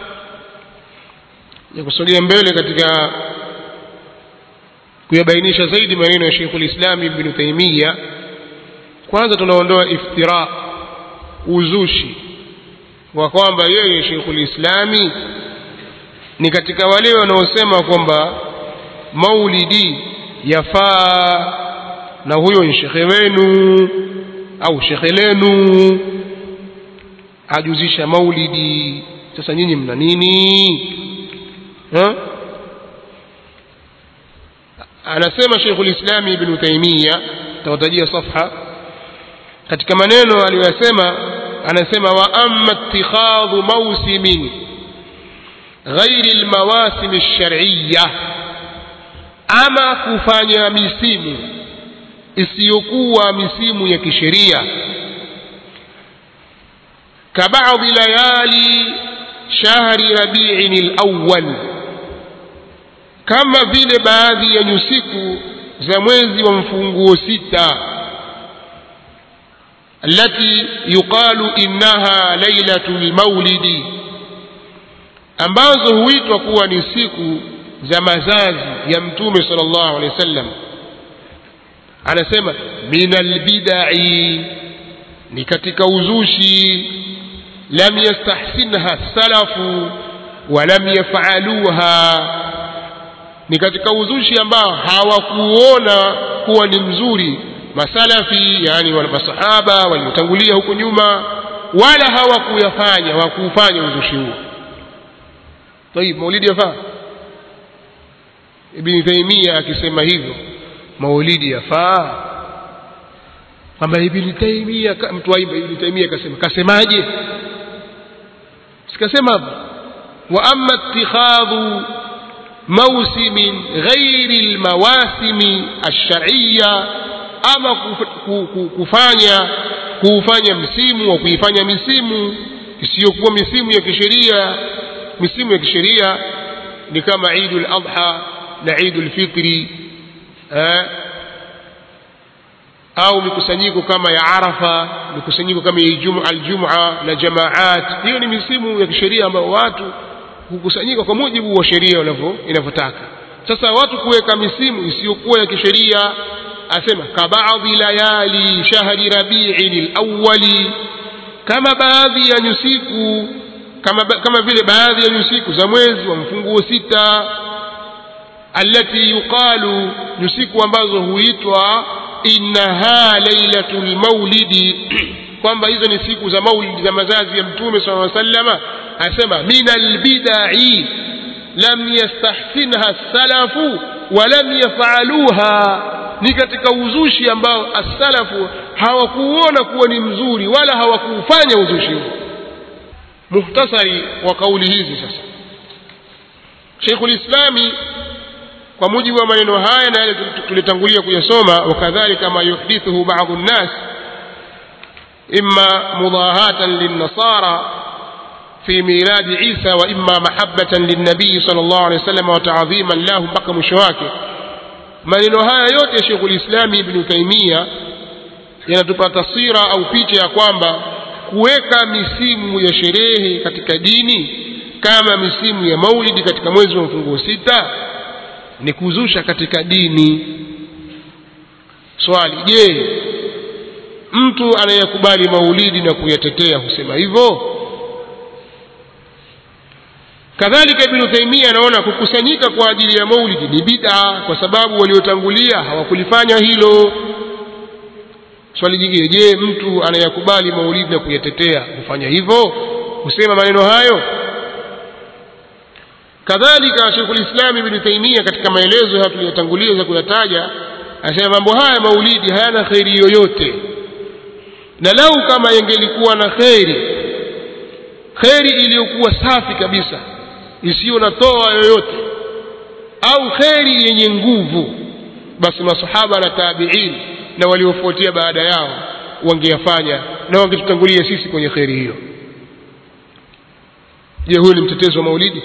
ya kusogea mbele katika kuyabainisha zaidi maneno ya Sheikhul Islam Ibn Taymiyyah kwanza tunaondoa iftira uzushi wa kwamba yeye Sheikhul Islami ni katika wale wanaosema kwamba maulidi yafaa na huyo ni shekhe wenu au shekhe lenu ajuzisha maulidi sasa nyinyi mna nini ha? anasema Sheikhul Islam Ibn Taymiyyah tawatajia safha katika maneno aliyosema anasema wa amma ittikhadhu mawsimin ghairi almawasim alshar'iyya ama kufanya misimu isiyokuwa misimu ya kisheria kabaadhi layali shahri rabi'in alawwal kama vile baadhi ya nyusiku za mwezi wa mfunguo sita التي يقال إنها ليلة المولد ambazo huitwa kuwa ni siku za mazazi ya mtume sallallahu alaihi wasallam anasema minal bid'i ni katika uzushi lam yastahsinha salafu wa lam yaf'aluha ni katika uzushi ambao hawakuona kuwa ni mzuri masalafi yani wale masahaba waliotangulia huko nyuma wala hawakuyafanya hawakuufanya uzushi huo طيب maulidi yafaa ibn Taymiyyah akisema hivyo maulidi yafaa kwamba ibn Taymiyyah mtu wa ibn Taymiyyah akasema kasemaje sikasema hapo wa amma ittikhadhu موسم غير المواسم الشرعيه ama kufanya kuufanya msimu wa kuifanya misimu isiyokuwa misimu ya kisheria misimu ya kisheria ni kama Eidul Adha na Eidul Fitri eh, au mikusanyiko kama ya Arafa mikusanyiko kama ya Aljum'a na jamaat hiyo ni misimu ya kisheria ambayo watu hukusanyika kwa mujibu wa sheria inavyotaka sasa watu kuweka misimu isiyokuwa ya kisheria asema kabaadhi layali shahri rabi'in alawwali kama baadhi ya nyusiku kama, kama vile baadhi ya nyusiku za mwezi wa mfunguo sita allati yuqalu nyusiku ambazo huitwa innaha lailatul maulidi kwamba hizo ni siku za maulidi za mazazi ya mtume sallallahu alaihi wasallama asema min albid'i lam yastahsinha salafu wa lam yaf'aluha ni katika uzushi ambao as-salafu hawakuona kuwa ni mzuri wala hawakuufanya uzushi huo muhtasari wa kauli hizi sasa Sheikhul Islami kwa mujibu wa maneno haya na yale tulitangulia kuyasoma wakadhalika ma yuhdithuhu ba'd an-nas imma mudahatan lin-nasara في ميلاد عيسى وإما محبة للنبي صلى الله عليه وسلم وتعظيما له mpaka mwisho wake maneno haya yote ya Sheikhul Islam Ibn Taymiyyah yanatupa taswira au picha ya kwamba kuweka misimu ya sherehe katika dini kama misimu ya maulidi katika mwezi wa mfunguo sita ni kuzusha katika dini swali je mtu anayekubali maulidi na kuyatetea husema hivyo kadhalika ibnu taimia anaona kukusanyika kwa ajili ya maulidi ni bid'a kwa sababu waliotangulia hawakulifanya hilo swali jingine je mtu anayakubali maulidi na kuyatetea hufanya hivyo husema maneno hayo kadhalika sheikhul islam ibnu taimia katika maelezo haya tuliyotangulia za kuyataja anasema mambo haya maulidi hayana kheri yoyote na lau kama yangelikuwa na kheri kheri iliyokuwa safi kabisa isiyo na toa yoyote au kheri yenye nguvu basi masahaba na tabiin na waliofuatia baada yao wangeyafanya na wangetutangulia sisi kwenye kheri hiyo je huyu ni mtetezi wa maulidi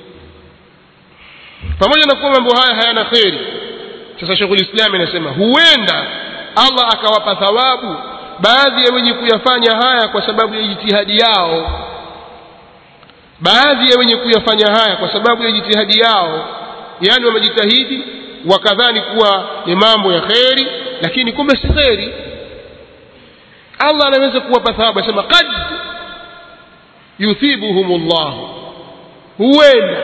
pamoja na kuwa mambo haya hayana kheri sasa sheikhul islam anasema huenda allah akawapa thawabu baadhi ya wenye kuyafanya haya kwa sababu ya jitihadi yao baadhi ya wenye kuyafanya haya kwa sababu ya jitihadi yao yani wamejitahidi wakadhani kuwa ni mambo ya kheri lakini kumbe si kheri allah anaweza kuwapa thawabu anasema qad yuthibuhum llah huenda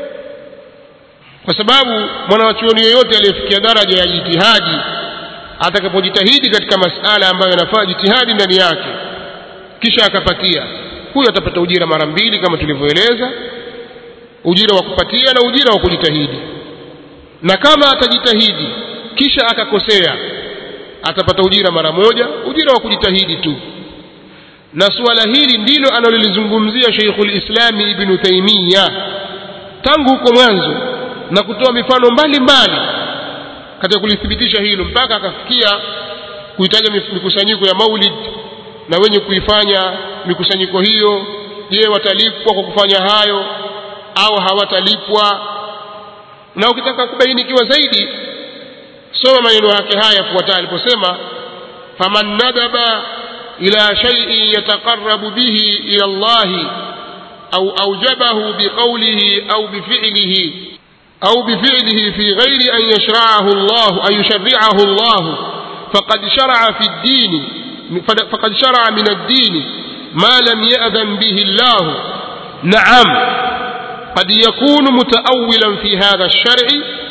kwa sababu mwanawachuoni yoyote aliyefikia daraja ya jitihadi atakapojitahidi katika masala ambayo yanafaa jitihadi ndani yake kisha akapatia huyo atapata ujira mara mbili kama tulivyoeleza ujira wa kupatia na ujira wa kujitahidi na kama atajitahidi kisha akakosea atapata ujira mara moja ujira wa kujitahidi tu na suala hili ndilo analolizungumzia Sheikhul Islami Ibn Taymiyyah tangu huko mwanzo na kutoa mifano mbalimbali katika kulithibitisha hilo mpaka akafikia kuitaja mikusanyiko ya maulid na wenye kuifanya mikusanyiko hiyo je watalipwa kwa kufanya hayo au hawatalipwa na ukitaka kubainikiwa zaidi soma maneno yake haya yafuatayo aliposema faman nadaba ila shay'in yataqarrabu bihi ila Allah au aujabahu biqawlihi au bifi'lihi أو بفعله في غير أن يشرعه الله أن يشرعه الله فقد شرع في الدين فقد شرع من الدين ما لم يأذن به الله نعم قد يكون متأولا في هذا الشرع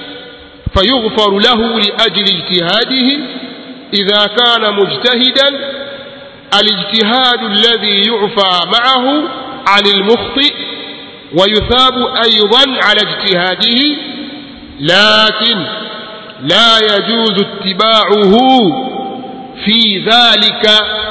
فيغفر له لأجل اجتهاده إذا كان مجتهدا الاجتهاد الذي يعفى معه عن المخطئ ويثاب أيضا على اجتهاده لكن لا يجوز اتباعه في ذلك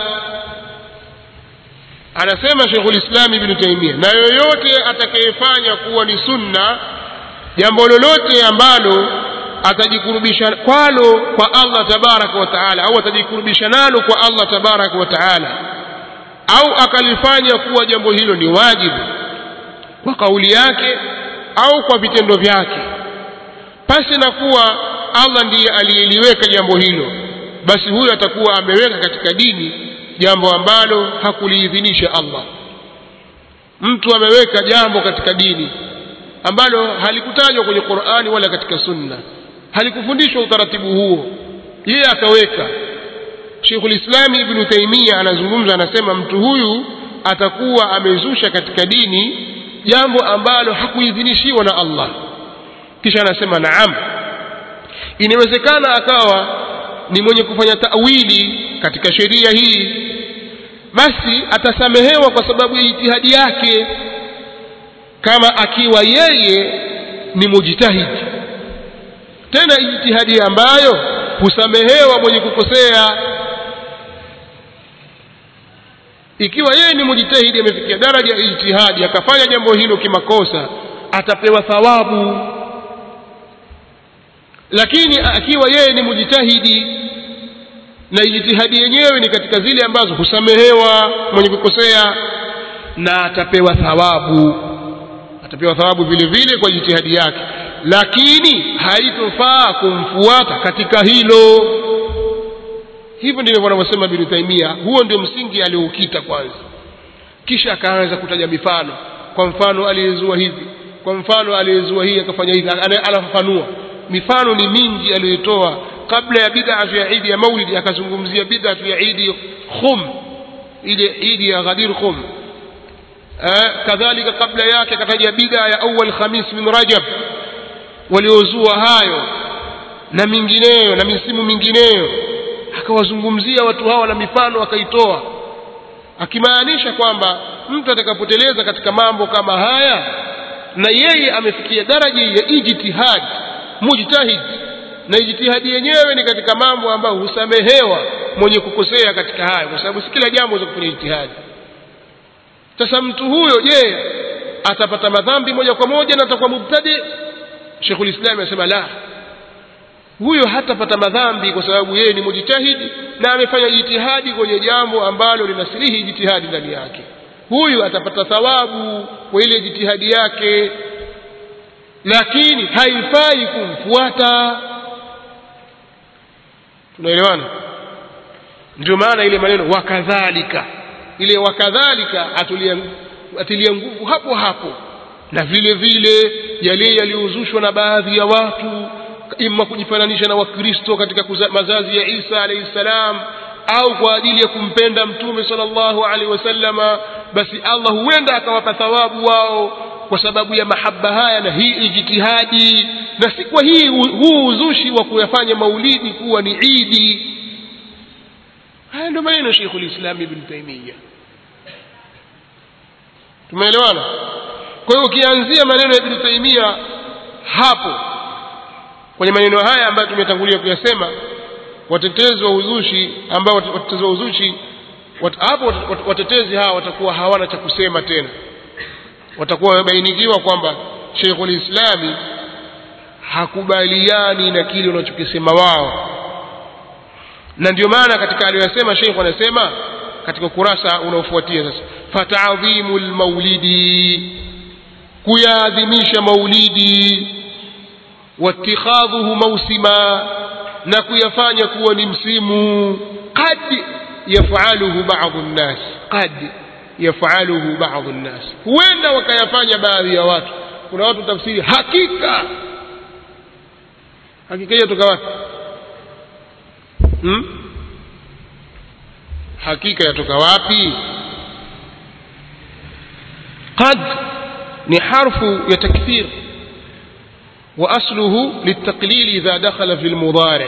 anasema Sheikhul Islam Ibn Taymiyyah na yoyote atakayefanya kuwa ni sunna jambo lolote ambalo atajikurubisha kwalo kwa Allah tabaraka wa taala au atajikurubisha nalo kwa Allah tabaraka wa taala au akalifanya kuwa jambo hilo ni wajibu kwa kauli yake au kwa vitendo vyake pasi na kuwa Allah ndiye aliyeliweka jambo hilo basi huyo atakuwa ameweka katika dini jambo ambalo hakuliidhinisha Allah mtu ameweka jambo katika dini ambalo halikutajwa kwenye Qur'ani wala katika Sunna halikufundishwa utaratibu huo yeye akaweka Sheikhul Islam Ibn Taymiyyah anazungumza anasema mtu huyu atakuwa amezusha katika dini jambo ambalo hakuidhinishiwa na Allah kisha anasema naam inawezekana akawa ni mwenye kufanya tawili katika sheria hii basi atasamehewa kwa sababu ya jitihadi yake kama akiwa yeye ni mujitahidi tena jitihadi ambayo husamehewa mwenye kukosea ikiwa yeye ni mujitahidi amefikia daraja ya ijtihadi akafanya jambo hilo kimakosa atapewa thawabu lakini akiwa yeye ni mujitahidi na ijtihadi yenyewe ni katika zile ambazo husamehewa mwenye kukosea na atapewa thawabu atapewa thawabu vile vile kwa jitihadi yake lakini haitofaa kumfuata katika hilo hivyo ndivyo wanavyosema Ibn Taymiyyah huo ndio msingi alioukita kwanza kisha akaanza kutaja mifano kwa mfano aliyezua hivi kwa mfano aliyezua hii akafanya hivi anafafanua mifano ni mingi aliyotoa kabla ya bid'a ya Eid ya Maulid akazungumzia bid'a ya Eid Khum ile Eid ya Ghadir Khum eh, kadhalika kabla yake akataja bid'a ya awal khamis min rajab waliozua hayo na mingineyo na misimu mingineyo akawazungumzia watu hawa na mifano akaitoa akimaanisha kwamba mtu atakapoteleza katika mambo kama haya na yeye amefikia daraja ya ijtihad mujtahid na ijtihadi yenyewe ni katika mambo ambayo husamehewa mwenye kukosea katika hayo kwa sababu si kila jambo za kufanya ijtihadi sasa mtu huyo je atapata madhambi moja kwa moja na atakuwa mubtadi Sheikhul Islam anasema la huyo hatapata madhambi kwa sababu yeye ni mujtahidi na amefanya jitihadi kwenye jambo ambalo linasilihi jitihadi ndani yake huyu atapata thawabu kwa ile jitihadi yake lakini haifai kumfuata tunaelewana ndio maana ile maneno wakadhalika ile wakadhalika atulia atilia nguvu hapo hapo na vile vile yale yaliyozushwa na baadhi ya watu ima kujifananisha na wakristo katika kuza, mazazi ya Isa alayhi salam au kwa ajili ya kumpenda mtume sallallahu alaihi wasallama basi Allah huenda akawapa thawabu wao kwa sababu ya mahaba haya na hii ijtihadi na si kwa hii huu uzushi wa kuyafanya maulidi kuwa ni idi haya ndio maneno Sheikhul Islam Ibn Taymiyyah tumeelewana kwa hiyo ukianzia maneno ya Ibn Taymiyyah hapo kwenye maneno haya ambayo tumetangulia kuyasema watetezi wa uzushi ambao watetezi wa uzushi wat, hapo watetezi hawa watakuwa hawana cha kusema tena watakuwa wamebainikiwa kwamba Sheikhul Islami hakubaliani na kile unachokisema wao na ndio maana katika aliyosema Sheikh anasema katika ukurasa unaofuatia sasa fata'dhimul maulidi kuyaadhimisha maulidi واتخاذه موسما na kuyafanya kuwa ni msimu qad yafaluhu baadhi nnas qad yafaluhu baadhi nnas huenda wakayafanya baadhi ya watu kuna watu tafsiri hakika hakika hiyo toka wapi hmm? hakika yatoka wapi qad ni harfu ya takfir وأصله للتقليل إذا دخل في المضارع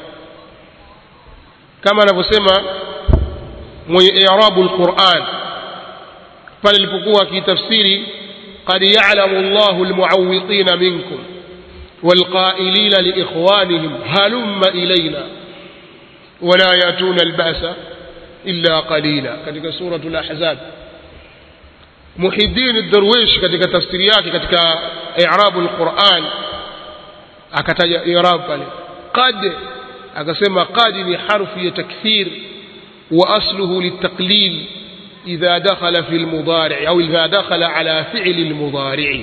كما نفسما إعراب القرآن فللفقوة في تفسير قد يعلم الله المعوقين منكم والقائلين لإخوانهم هلم إلينا ولا يأتون البأس إلا قليلا كتك سورة الأحزاب محي الدين الدرويش كتك تفسيريات كتك إعراب القرآن akataja irab pale qad akasema qad ni harfu ya takthir wa asluhu litaqlil idha dakhala fi almudari' au idha dakhala ala fi'li almudari'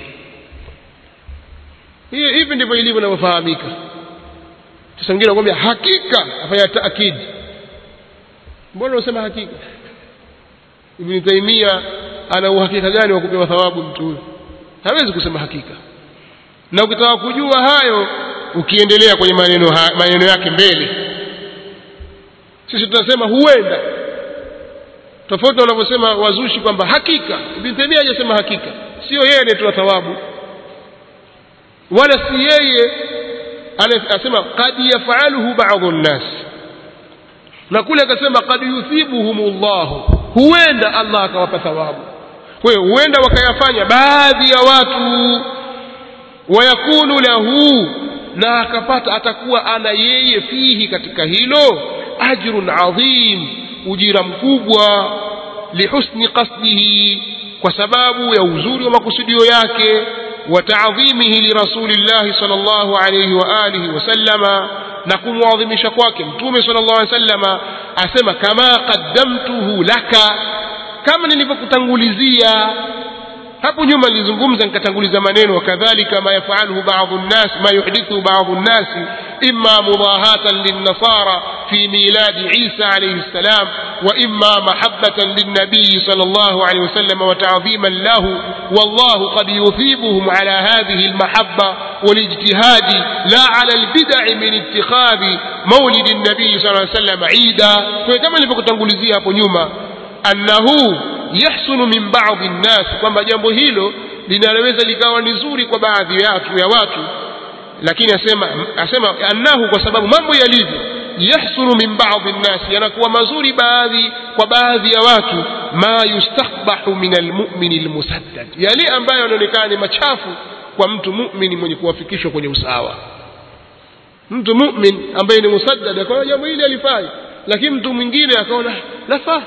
hivi ndivyo ilivyo inavyofahamika sasa mwingine anakuambia hakika afanya taakid mbona unasema hakika ibn taimia ana uhakika gani wa kupewa thawabu mtu huyo hawezi kusema hakika na ukitaka kujua hayo ukiendelea kwenye maneno ha, maneno yake mbele sisi tunasema huenda tofauti wanavyosema wazushi kwamba hakika ibn Taymiyyah hajasema hakika sio yeye anayetoa thawabu wala si yeye anasema qad yafaluhu ba'dhu nnas na kule akasema qad yuthibuhumullah huenda Allah akawapa thawabu kwa hiyo huenda wakayafanya baadhi ya watu wayakunu lahu na akapata atakuwa ana yeye fihi katika hilo ajrun adhim ujira mkubwa lihusni qasdihi kwa sababu ya uzuri wa makusudio yake wa ta'dhimihi lirasulillahi sallallahu alayhi wa alihi wasallama na kumwadhimisha kwake mtume sallallahu alayhi wasallama asema kama qaddamtuhu laka kama nilivyokutangulizia hapo nyuma nilizungumza nikatanguliza maneno wakadhalika ma yafaluhu baadhi nnas ma yuhdithu baadhi nnas imma mudahatan linnasara fi miladi Isa alayhi salam wa imma mahabbatan linnabiy sallallahu alayhi wasallam wa ta'dhiman lahu wallahu qad yuthibuhum ala hadhihi almahabba والاجتهاد لا على البدع من اتخاذ مولد النبي صلى الله عليه وسلم عيدا كما nilivyokutangulia hapo nyuma annahu yahsunu min ba'dhi nnas kwamba jambo hilo linaloweza likawa ni zuri kwa baadhi ya watu, ya watu lakini asema asema annahu kwa sababu mambo yalivyo yahsunu min ba'dhi nnas yanakuwa mazuri baadhi kwa baadhi ya watu ma yustakbahu min almu'min almusaddad yale ambayo yanaonekana ni machafu kwa mtu mu'min mwenye kuwafikishwa kwenye usawa mtu mu'min ambaye ni musaddad akaona jambo hili alifai lakini mtu mwingine akaona lafaa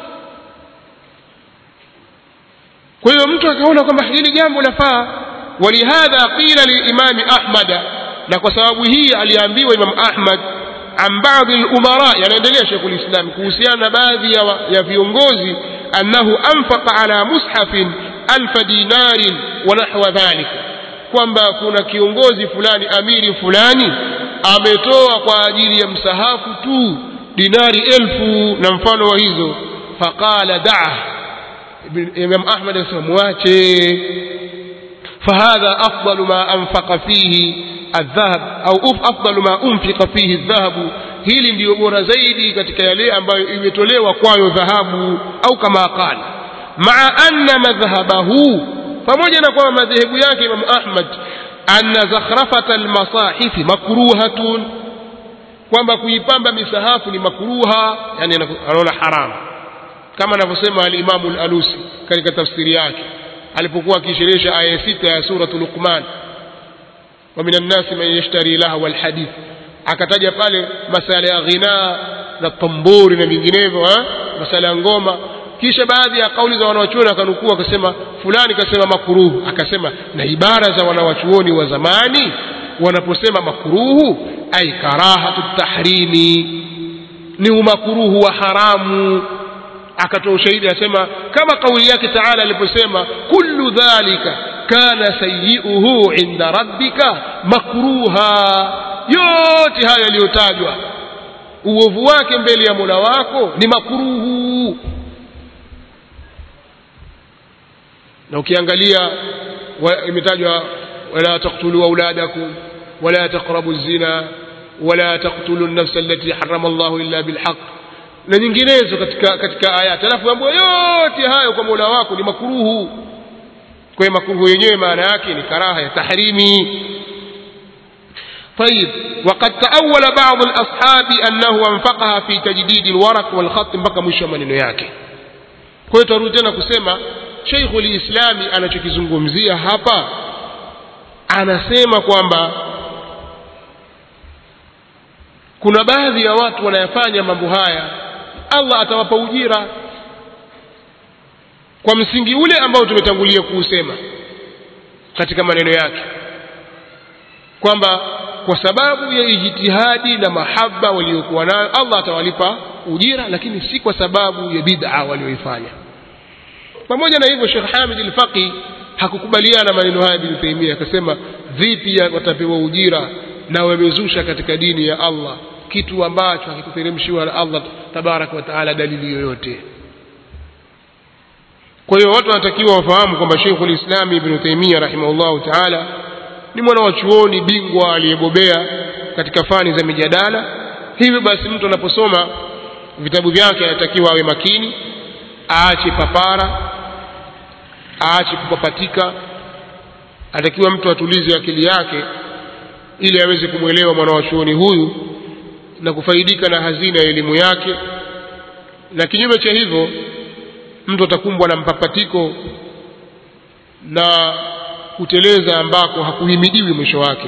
kwa hiyo mtu akaona kwamba hili jambo lafaa walihadha qila lilimami ahmada na kwa sababu hii aliambiwa imam ahmad an baadhi lumara yanaendelea sheikhul islam kuhusiana na baadhi ya, ya viongozi annahu anfaqa ala mushafin alfa dinarin wa nahwa dhalika kwamba kuna kiongozi fulani amiri fulani ametoa kwa ajili ya msahafu tu dinari elfu na mfano wa hizo faqala daa imam ahmad akasema mwache fahadha afdalu ma anfaqa fihi الذهب أو أفضل ما أنفق فيه الذهب hili ndiyo bora zaidi katika yale ambayo imetolewa kwayo dhahabu au kama qala maa anna madhhabahu pamoja na kwamba madhehebu yake Imam Ahmad anna zakhrafata almasahifi makruhatun kwamba kuipamba misahafu ni makruha yani anaona haram kama anavyosema al-Imam al-Alusi katika tafsiri yake alipokuwa akisherehesha aya sita ya suratul Luqman ومن الناس من يشتري لهو الحديث akataja pale masala ya ghina na tamburi na vinginevyo masala ya ngoma kisha baadhi ya kauli za wanawachuoni akanukuu akasema fulani kasema makuruhu akasema na ibara za wanawachuoni wa zamani wanaposema makuruhu ay karahatu tahrimi ni umakuruhu wa haramu akatoa ushahidi asema kama kauli yake taala aliposema kullu dhalika kana sayiuhu inda rabbika makruha yote hayo yaliyotajwa uovu wake mbele ya mola wako ni makruhu na ukiangalia imetajwa wala taqtulu auladakum wala taqrabu zina wala taqtulu an-nafsa allati harrama Allahu illa bilhaq na nyinginezo katika katika ayati alafu ambayo yote hayo kwa mola wako ni makruhu kwa hiyo makruhu yenyewe maana yake ni karaha ya tahrimi طيب وقد تأول بعض الأصحاب أنه أنفقها في تجديد الورق والخط mpaka mwisho maneno yake kwa hiyo tarudi tena kusema Sheikh ulislami anachokizungumzia hapa anasema kwamba kuna baadhi ya watu wanayafanya mambo haya Allah atawapa ujira kwa msingi ule ambao tumetangulia kuusema katika maneno yake kwamba kwa sababu ya ijtihadi na mahaba waliokuwa nayo Allah atawalipa ujira lakini si kwa sababu ya bid'a walioifanya pamoja na hivyo Sheikh Hamid al-Faqi hakukubaliana maneno haya Ibn Taymiyyah akasema vipi watapewa ujira na wamezusha katika dini ya Allah kitu ambacho hakikuteremshiwa na Allah tabarak wa taala dalili yoyote kwa hiyo watu wanatakiwa wafahamu kwamba Sheikh al-Islam Ibn Taymiyyah rahimahullahu taala ni mwana wa chuoni bingwa aliyebobea katika fani za mijadala hivyo basi mtu anaposoma vitabu vyake anatakiwa awe makini aache papara aache kupapatika anatakiwa mtu atulize akili yake ili aweze kumwelewa mwana wa chuoni huyu na kufaidika na hazina ya elimu yake na kinyume cha hivyo mtu atakumbwa na mpapatiko na kuteleza ambako hakuhimidiwi mwisho wake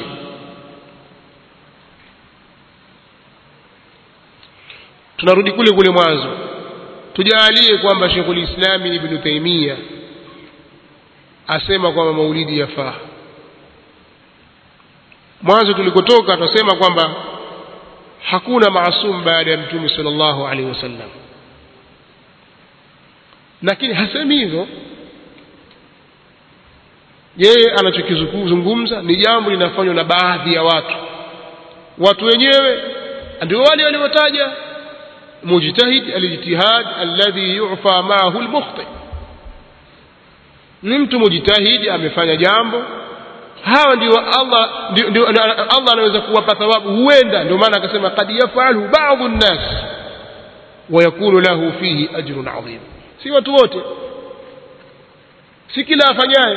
tunarudi kule kule mwanzo tujaalie kwamba Sheikhul Islami Ibn Taymiyyah asema kwamba maulidi yafaa mwanzo tulikotoka tunasema kwamba hakuna maasum baada ya mtume sallallahu alaihi wasallam lakini hasemi hivyo yeye anachokizungumza ni jambo linafanywa na baadhi ya watu watu wenyewe ndio wale waliotaja mujtahid alijtihad alladhi yu'fa ma'ahu almukhti ni mtu mujtahidi amefanya jambo hawa ndio Allah ndio, ndio Allah anaweza kuwapa thawabu huenda ndio maana akasema qad yafalu ba'dhu an-nas wa yakunu lahu fihi ajrun 'azim si watu wote si kila afanyaye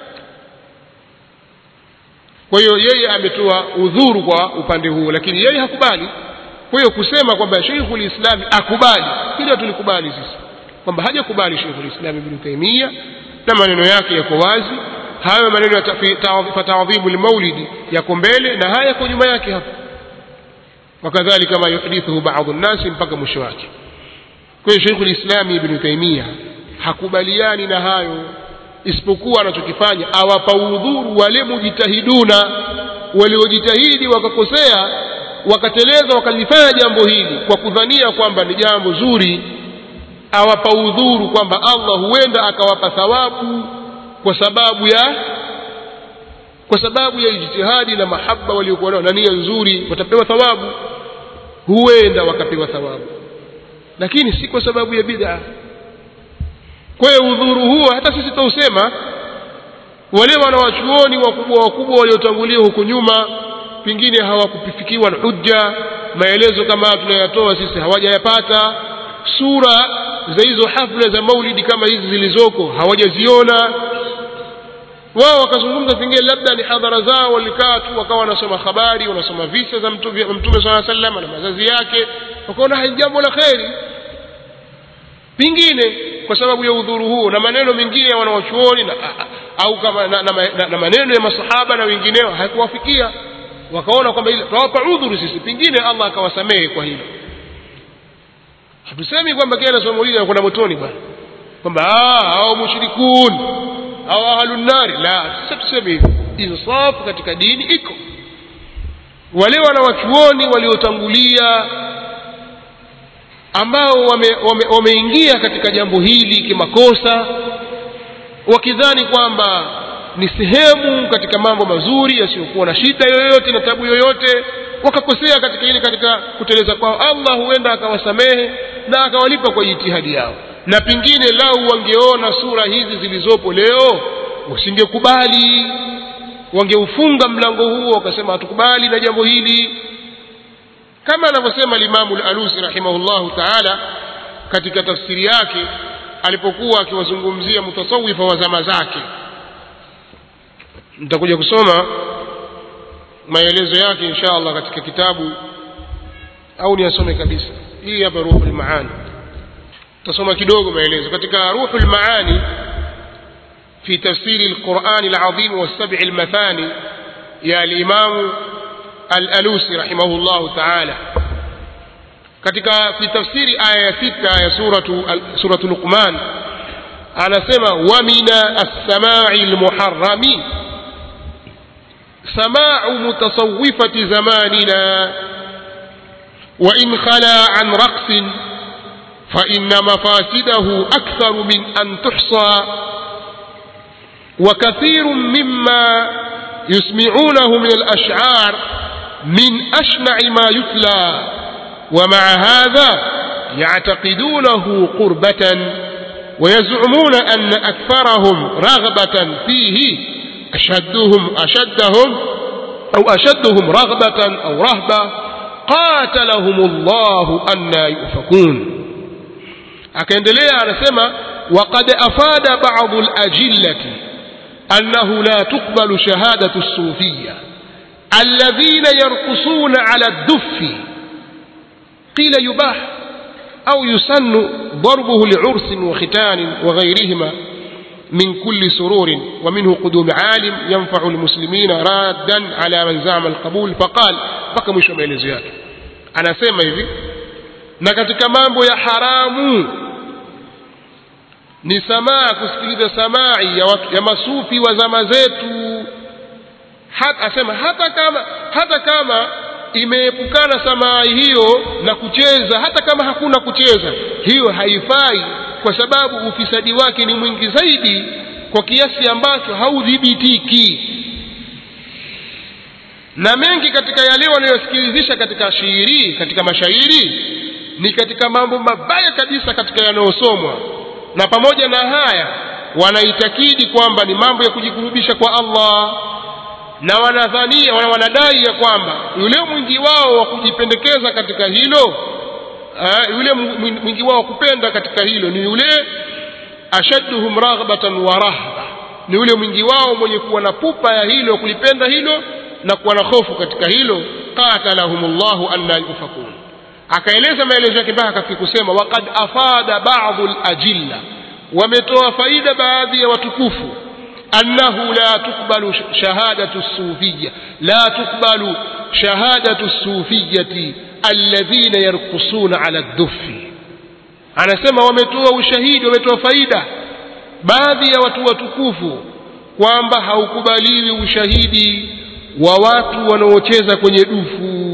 kwa hiyo yeye ametoa udhuru kwa upande huo lakini yeye hakubali kwa hiyo kusema kwamba Sheikhul Islam akubali hilo tulikubali sisi kwamba hajakubali Sheikhul Islam Ibn Taymiyyah na maneno yake yako wazi hayo maneno ya fatadhibu lmaulidi yako mbele na haya yako nyuma yake hapa wakadhalika ma yuhdithuhu baadhu nnasi mpaka mwisho wake kwa hiyo Sheikhul Islam Ibn Taymiyyah hakubaliani na hayo isipokuwa anachokifanya awapa udhuru wale mujitahiduna waliojitahidi wakakosea wakateleza wakalifanya jambo hili kwa kudhania kwamba ni jambo zuri awapa udhuru kwamba Allah huenda akawapa thawabu kwa sababu ya kwa sababu ya ijtihadi na mahaba waliokuwa nayo na nia nzuri watapewa thawabu huenda wakapewa thawabu lakini si kwa sababu ya bid'a kwa hiyo udhuru huo hata sisi tausema wale wanawachuoni wakubwa wakubwa waliotangulia huko nyuma pengine hawakufikiwa na hujja maelezo kama tunayatoa sisi hawajayapata sura za hizo hafla za maulidi kama hizi zilizoko hawajaziona wao wakazungumza pengine labda ni hadhara zao walikaa tu wakawa wanasoma habari wanasoma visa za mtume mtume saa sallam na mazazi yake wakaona hai jambo la kheri pengine kwa sababu ya udhuru huo na maneno mengine ya wanawachuoni na, au kama na, na, na, na maneno ya masahaba na wengineo haikuwafikia wakaona kwamba ile tunawapa udhuru sisi pengine Allah akawasamehe kwa hilo hatusemi kwamba kila somo hili anakwenda motoni bwana kwamba hao mushrikun au ahlun nari la sisi tuseme hivyo insafu katika dini iko wale wanawachuoni waliotangulia ambao wameingia wame, wame katika jambo hili kimakosa wakidhani kwamba ni sehemu katika mambo mazuri yasiyokuwa na shida yoyote na tabu yoyote wakakosea katika ile katika kuteleza kwao Allah huenda akawasamehe na akawalipa kwa jitihadi yao na pengine lau wangeona sura hizi zilizopo leo usingekubali wangeufunga mlango huo wakasema hatukubali na jambo hili kama anavyosema limamu al-alusi rahimahullahu taala katika tafsiri yake alipokuwa akiwazungumzia mutasawifa wa zama zake nitakuja kusoma maelezo yake insha allah katika kitabu au niyasome kabisa hii hapa ruhul maani tasoma kidogo maelezo katika ruhul maani في تفسير القرآن العظيم والسبع المثاني يا الإمام الألوسي رحمه الله تعالى katika fi tafsiri aya ya sita ya suratu suratu luqman anasema wa mina as-samai al-muharrami sama'u mutasawwifati zamanina wa in khala an raqs fa inna mafasidahu akthar min an tuhsa وكثير مما يسمعونه من الأشعار من أشنع ما يتلى ومع هذا يعتقدونه قربة ويزعمون أن أكثرهم رغبة فيه أشدهم أشدهم أو أشدهم رغبة أو رهبة قاتلهم الله أن يؤفكون akaendelea anasema وقد أفاد بعض الأجلة أنه لا تقبل شهادة الصوفية الذين يرقصون على الدف قيل يباح أو يسن ضربه لعرس وختان وغيرهما من كل سرور ومنه قدوم عالم ينفع المسلمين رادا على من زعم القبول فقال بقى مش maelezo yake anasema hivi na katika mambo ya haramu ni samaa kusikiliza samai ya, watu, ya masufi wa zama zetu hat, asema hata kama hata kama imeepukana samaa hiyo na kucheza hata kama hakuna kucheza hiyo haifai kwa sababu ufisadi wake ni mwingi zaidi kwa kiasi ambacho haudhibitiki na mengi katika yale wanayosikilizisha katika shairi katika mashairi ni katika mambo mabaya kabisa katika yanayosomwa na pamoja na haya wanaitakidi kwamba ni mambo ya kujikurubisha kwa Allah na wanadhania wana wanadai ya kwamba yule mwingi wao wa kujipendekeza katika hilo uh, yule mwingi wao wa kupenda katika hilo ni yule ashadduhum raghbatan wa rahba ni ule mwingi wao mwenye kuwa na pupa ya hilo kulipenda hilo na kuwa na hofu katika hilo qatalahumullahu anna yufakun akaeleza maelezo yake mpaka akafika kusema waqad afada ba'dhu al-ajilla wametoa faida baadhi ya watukufu annahu la tukbalu shahadatu sufiyya la tukbalu shahadatu sufiyyati alladhina yarqusuna ala ad-duffi anasema wametoa ushahidi wametoa faida baadhi ya watu watukufu kwamba haukubaliwi ushahidi wa watu wanaocheza kwenye dufu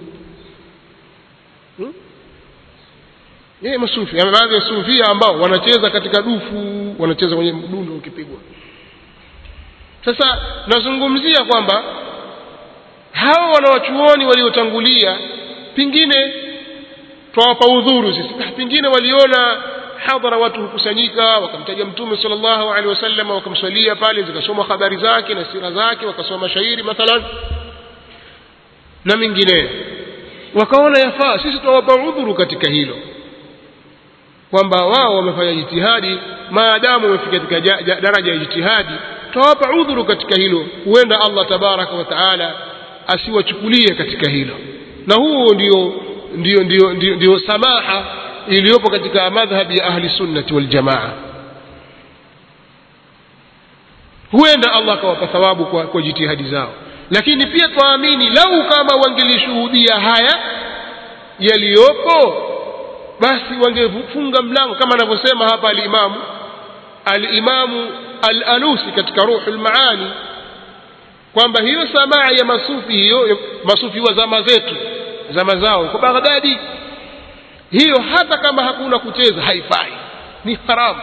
yeye masufi baadhi ya sufia ambao wanacheza katika dufu wanacheza kwenye mdundo ukipigwa sasa nazungumzia kwamba hawa wanawachuoni waliotangulia pengine twawapa udhuru sisi pengine waliona hadhara watu hukusanyika wakamtaja mtume sallallahu alaihi wasallam wakamswalia pale zikasomwa habari zake na sira zake wakasoma mashairi mathalan na mengineyo wakaona yafaa sisi tunawapa udhuru katika hilo kwamba wao wamefanya jitihadi maadamu wamefika katika daraja ya jitihadi tutawapa udhuru katika hilo huenda Allah tabaraka wa taala asiwachukulie katika hilo na huo ndio ndio ndio ndio, ndio samaha iliyopo katika madhhabi ya ahli sunnati wal jamaa huenda Allah akawapa thawabu kwa, kwa jitihadi zao lakini pia twaamini lau kama wangelishuhudia haya yaliyopo basi wangefunga mlango kama anavyosema hapa alimamu alimamu al-alusi katika ruhul maani kwamba hiyo samaa ya masufi hiyo masufi wa zama zetu zama zao kwa Baghdadi hiyo hata kama hakuna kucheza haifai ni haramu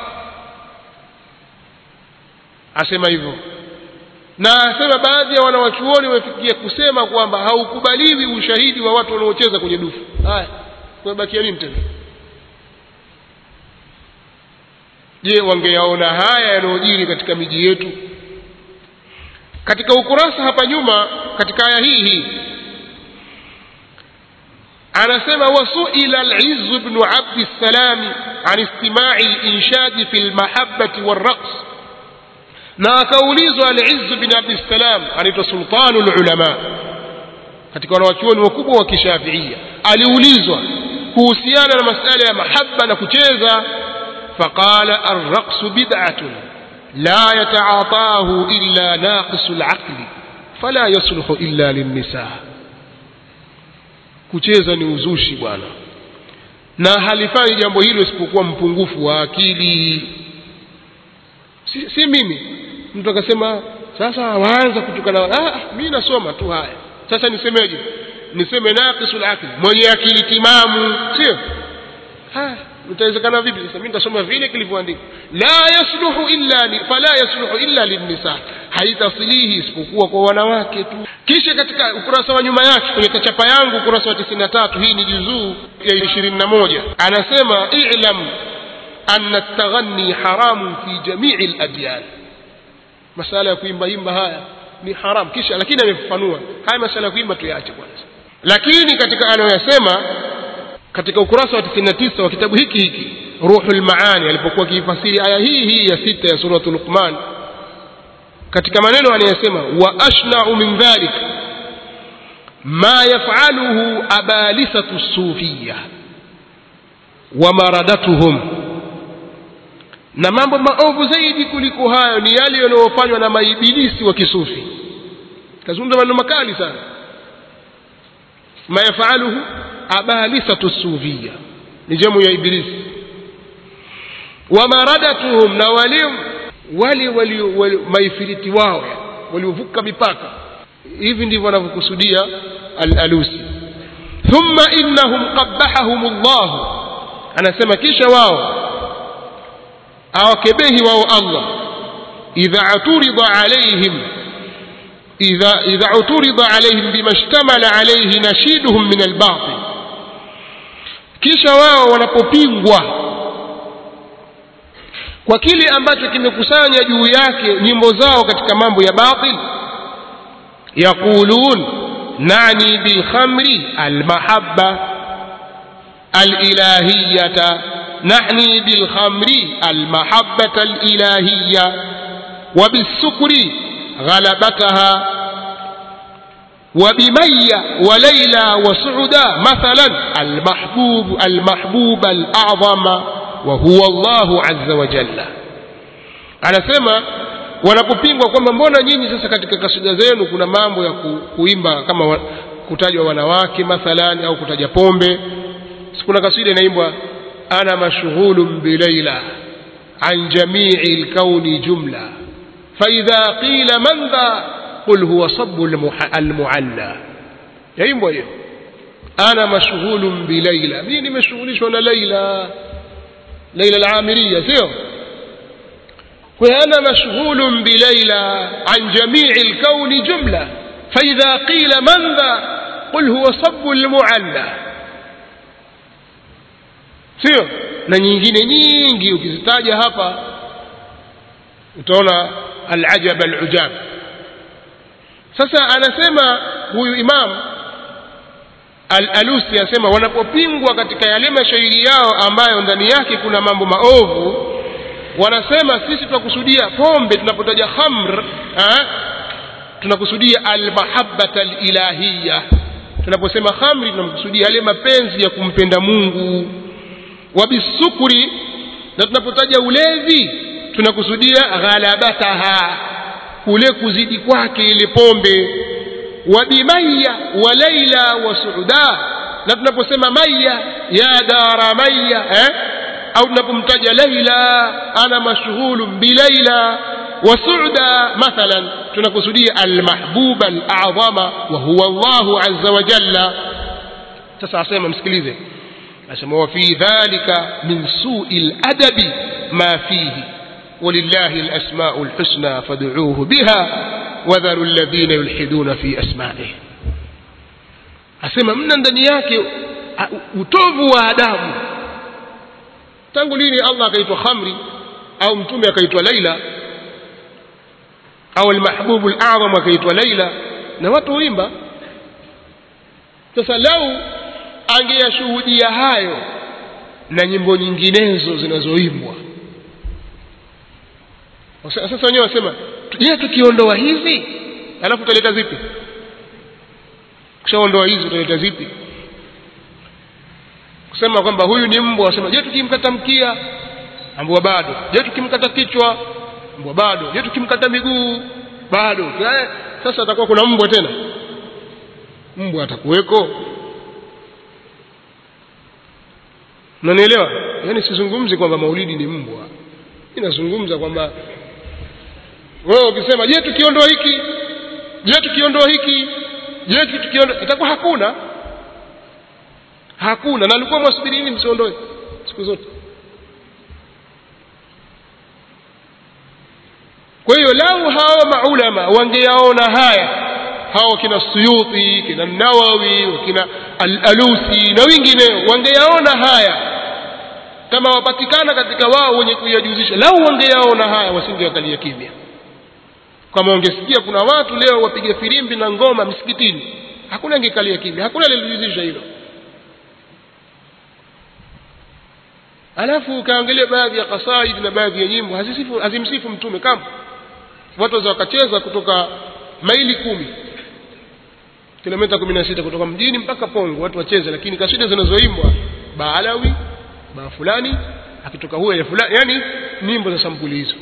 asema hivyo na asema baadhi ya wanawachuoni wamefikia kusema kwamba haukubaliwi ushahidi wa watu wanaocheza kwenye dufu haya kumebakia nini tena je wangeyaona haya yanayojiri katika miji yetu katika ukurasa hapa nyuma katika aya hii hii anasema wasuila al-izz ibn abd salam an istima'i al-inshad fi al-mahabbati war-raqs na akaulizwa al-izz ibn abd salam anaitwa sultanul ulama katika wanawachuoni wakubwa wa kishafiia aliulizwa kuhusiana na masala ya mahabba na kucheza فقال الرقص بدعة لا يتعاطاه إلا ناقص العقل فلا يصلح إلا للنساء kucheza ni uzushi bwana na halifanyi jambo hilo isipokuwa mpungufu wa akili si, si mimi mtu akasema sasa waanza kutukana ah, mimi nasoma tu haya sasa nisemeje niseme naqisul aqli mwenye akili timamu sio haya itawezekana vipi sasa mimi nitasoma vile kilivyoandikwa la yasluhu illa li, fala yasluhu illa linnisa haitasilihi isipokuwa kwa wanawake tu kisha katika ukurasa wa nyuma yake kwenye kachapa yangu ukurasa wa 93 hii ni juzuu ya 21 anasema i'lam anna at-taghanni haramun fi jami'i al-adyan masala ya kuimba imba haya ni haram kisha lakini amefafanua haya masala ya kuimba tuyaache kwanza lakini katika anayoyasema katika ukurasa wa 99 wa kitabu hiki hiki ruhul maani alipokuwa akifasiri aya hii hii ya sita ya suratul luqman katika maneno anayesema wa ashna'u min dhalik ma yaf'aluhu abalisatu sufiyya wa maradatuhum na mambo maovu zaidi kuliko hayo ni yale yanayofanywa na maibilisi wa kisufi kazungumza maneno makali sana ma yaf'aluhu abalisatu sufiyya ni jamu ya ibilisi wa maradatuhum na wale wale walio maifiriti wao waliovuka mipaka hivi ndivyo wanavyokusudia al-alusi thumma innahum qabbahahum Allah anasema kisha wao awakebehi wao Allah idha aturida alaihim idha idha uturida alaihim bima ishtamala alayhi nashiduhum min al-batil kisha wao wanapopingwa kwa kile ambacho kimekusanya juu yake nyimbo zao katika mambo ya batil yaqulun nani bil khamri al mahabba al ilahiyata nahni bil khamri al mahabbata al ilahiyya وبالسكر غلبتها وبمية وليلى وسعدا مثلا المحبوب المحبوب الأعظم وهو الله عز وجل anasema wanapopingwa kwamba mbona nyinyi sasa katika kasida zenu kuna mambo ya ku, kuimba kama wa, kutajwa wanawake mathalani au kutaja pombe kuna kasida inaimbwa ana mashghulun bilaila an jamii lkauni jumla faidha qila man dha qul huwa sabu almualla yaimbwa hiyo ana mashghulun bilaila mimi nimeshughulishwa na laila laila alamiriya sio وأنا مشغول بليلى عن جميع الكون جملة فإذا قيل من ذا قل هو صب المعلى sio na nyingine nyingi ukizitaja hapa utaona alajab alujab sasa anasema huyu imam al-alusi anasema wanapopingwa katika yale mashairi yao ambayo ndani yake kuna mambo maovu wanasema sisi tunakusudia pombe tunapotaja khamr eh, tunakusudia almahabbata alilahiya tunaposema khamri tunamkusudia yale mapenzi ya kumpenda Mungu wabisukuri na tunapotaja ulevi tunakusudia ghalabataha kule kuzidi kwake ile pombe wabimaya wa laila wa suuda na tunaposema maya ya dara maya eh? au tunapomtaja laila ana mashghulun bilaila wa suuda mathalan tunakusudia almahbuba alazama wa huwa Allahu azza wa jalla sasa asema msikilize asema wa fi dhalika min su'i aladabi ma fihi ولله الأسماء الحسنى فادعوه بها وذروا الذين يلحدون في أسمائه asema mna ndani yake utovu wa adabu tangu lini Allah akaitwa khamri au mtume akaitwa Laila au almahbubu alazam akaitwa Laila na watu huimba sasa lau angeyashuhudia hayo na nyimbo nyinginezo zinazoimbwa sasa wenyewe wasema je tukiondoa hizi alafu utaleta zipi kishaondoa hizi utaleta zipi kusema kwamba huyu ni mbwa wasema je tukimkata mkia ambwa bado je tukimkata kichwa mbwa bado je tukimkata miguu bado sasa atakuwa kuna mbwa tena mbwa atakuweko unanielewa yaani sizungumzi kwamba maulidi ni mbwa inazungumza kwamba wewe ukisema je tukiondoa hiki je tukiondoa hiki je tukiondoa itakuwa hakuna hakuna na alikuwa mwasubiri nini msiondoe siku zote kwa hiyo lau hawa maulama wangeyaona haya hawa kina Suyuti kina Nawawi kina Al-Alusi na wengineo wangeyaona haya kama wapatikana katika wao wenye kuyajuzisha lau wangeyaona haya wasingewakalia kimya kama wangesikia kuna watu leo wapiga filimbi na ngoma msikitini hakuna angekalia kimya hakuna aliyejuzisha hilo alafu ukaangalia baadhi ya kasaid na baadhi ya nyimbo hazisifu hazimsifu mtume kama watu waweza wakacheza kutoka maili kumi kilomita kumi na sita kutoka mjini mpaka Pongo watu wacheze lakini kasida zinazoimbwa baalawi baa fulani akitoka huyo ya fulani yani nyimbo za sampuli hizo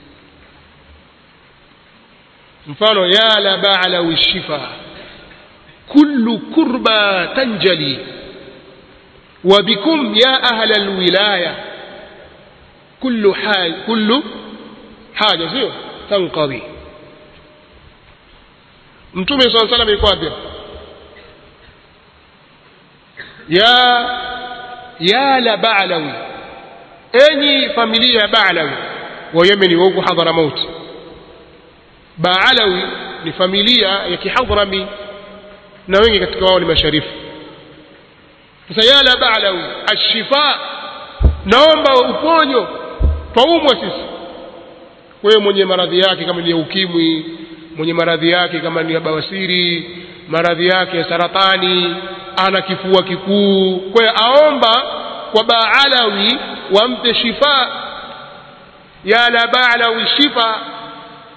mfano ya la baalawi shifa kullu kurba tanjali وبكم يا أهل الولاية كل حاجة كل حاجة سيو تنقضي mtume saa salam yuko wapi ya ya la ba'lawi enyi familia ya ba'lawi wa yemeni wa huko hadhramaut ba'lawi ni familia ya kihadrami na wengi katika wao ni masharifu sasa ya la ba'lawi ashifa naomba uponyo twaumwa sisi wewe mwenye maradhi yake kama ni ya ukimwi mwenye maradhi yake kama ni ya bawasiri maradhi yake ya saratani ana kifua kikuu kwa hiyo aomba kwa baalawi wampe shifa ya la baalawi shifa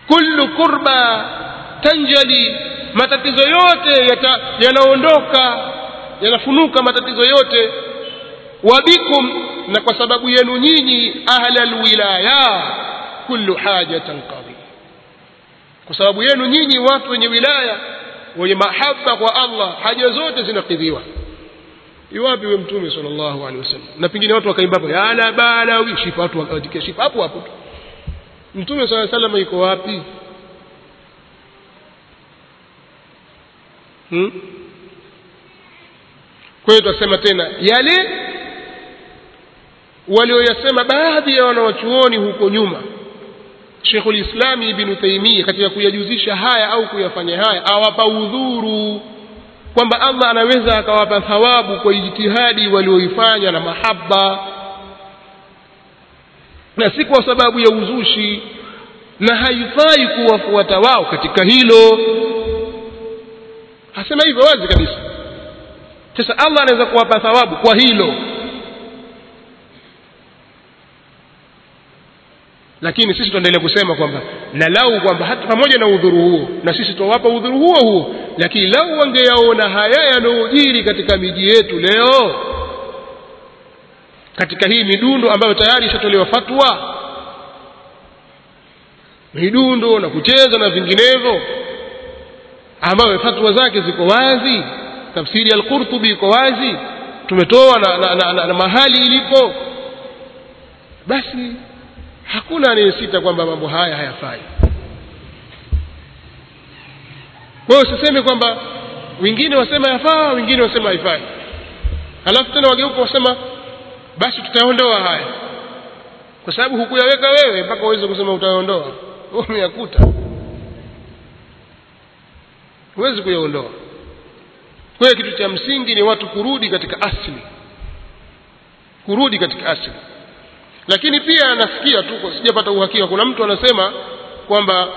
kullu kurba tanjali matatizo yote yanaondoka yanafunuka matatizo yote wabikum na kwa sababu yenu nyinyi ahla alwilaya kullu hajatan qadhi kwa sababu yenu nyinyi watu wenye wilaya wenye mahaba kwa Allah haja zote zinakidhiwa iwapi we mtume sallallahu alaihi wasallam na pengine watu wakaimba hapo ya la bala shifa watu wakaandika shifa hapo hapo mtume sallallahu alaihi wasallam yuko wapi hmm? kwa hiyo tutasema tena yale walioyasema baadhi ya wanawachuoni huko nyuma Sheikhul Islam Ibn Taymiyyah katika kuyajuzisha haya au kuyafanya haya awapa udhuru kwamba Allah anaweza akawapa thawabu kwa ijtihadi walioifanya na mahaba na si kwa sababu ya uzushi na haifai kuwafuata wao katika hilo hasema hivyo wazi kabisa sasa Allah anaweza kuwapa thawabu kwa hilo lakini sisi tuendelee kusema kwamba na lau kwamba hata pamoja na udhuru huo na sisi tuwapa udhuru huo huo lakini lau wangeyaona haya yanayojiri katika miji yetu leo katika hii midundo ambayo tayari ishatolewa fatwa midundo na kucheza na vinginevyo ambayo fatwa zake ziko wazi tafsiri al-Qurtubi iko wazi tumetoa na, na, na, na, na mahali ilipo basi hakuna anayesita kwamba mambo haya hayafai kwa hiyo usiseme kwamba wengine wasema yafaa wengine wasema haifai halafu tena wageuka wasema basi tutaondoa haya kwa sababu hukuyaweka wewe mpaka uweze kusema utaondoa umeyakuta huwezi kuyaondoa kwa hiyo kitu cha msingi ni watu kurudi katika asili kurudi katika asili lakini pia nasikia tu sijapata uhakika kuna mtu anasema kwamba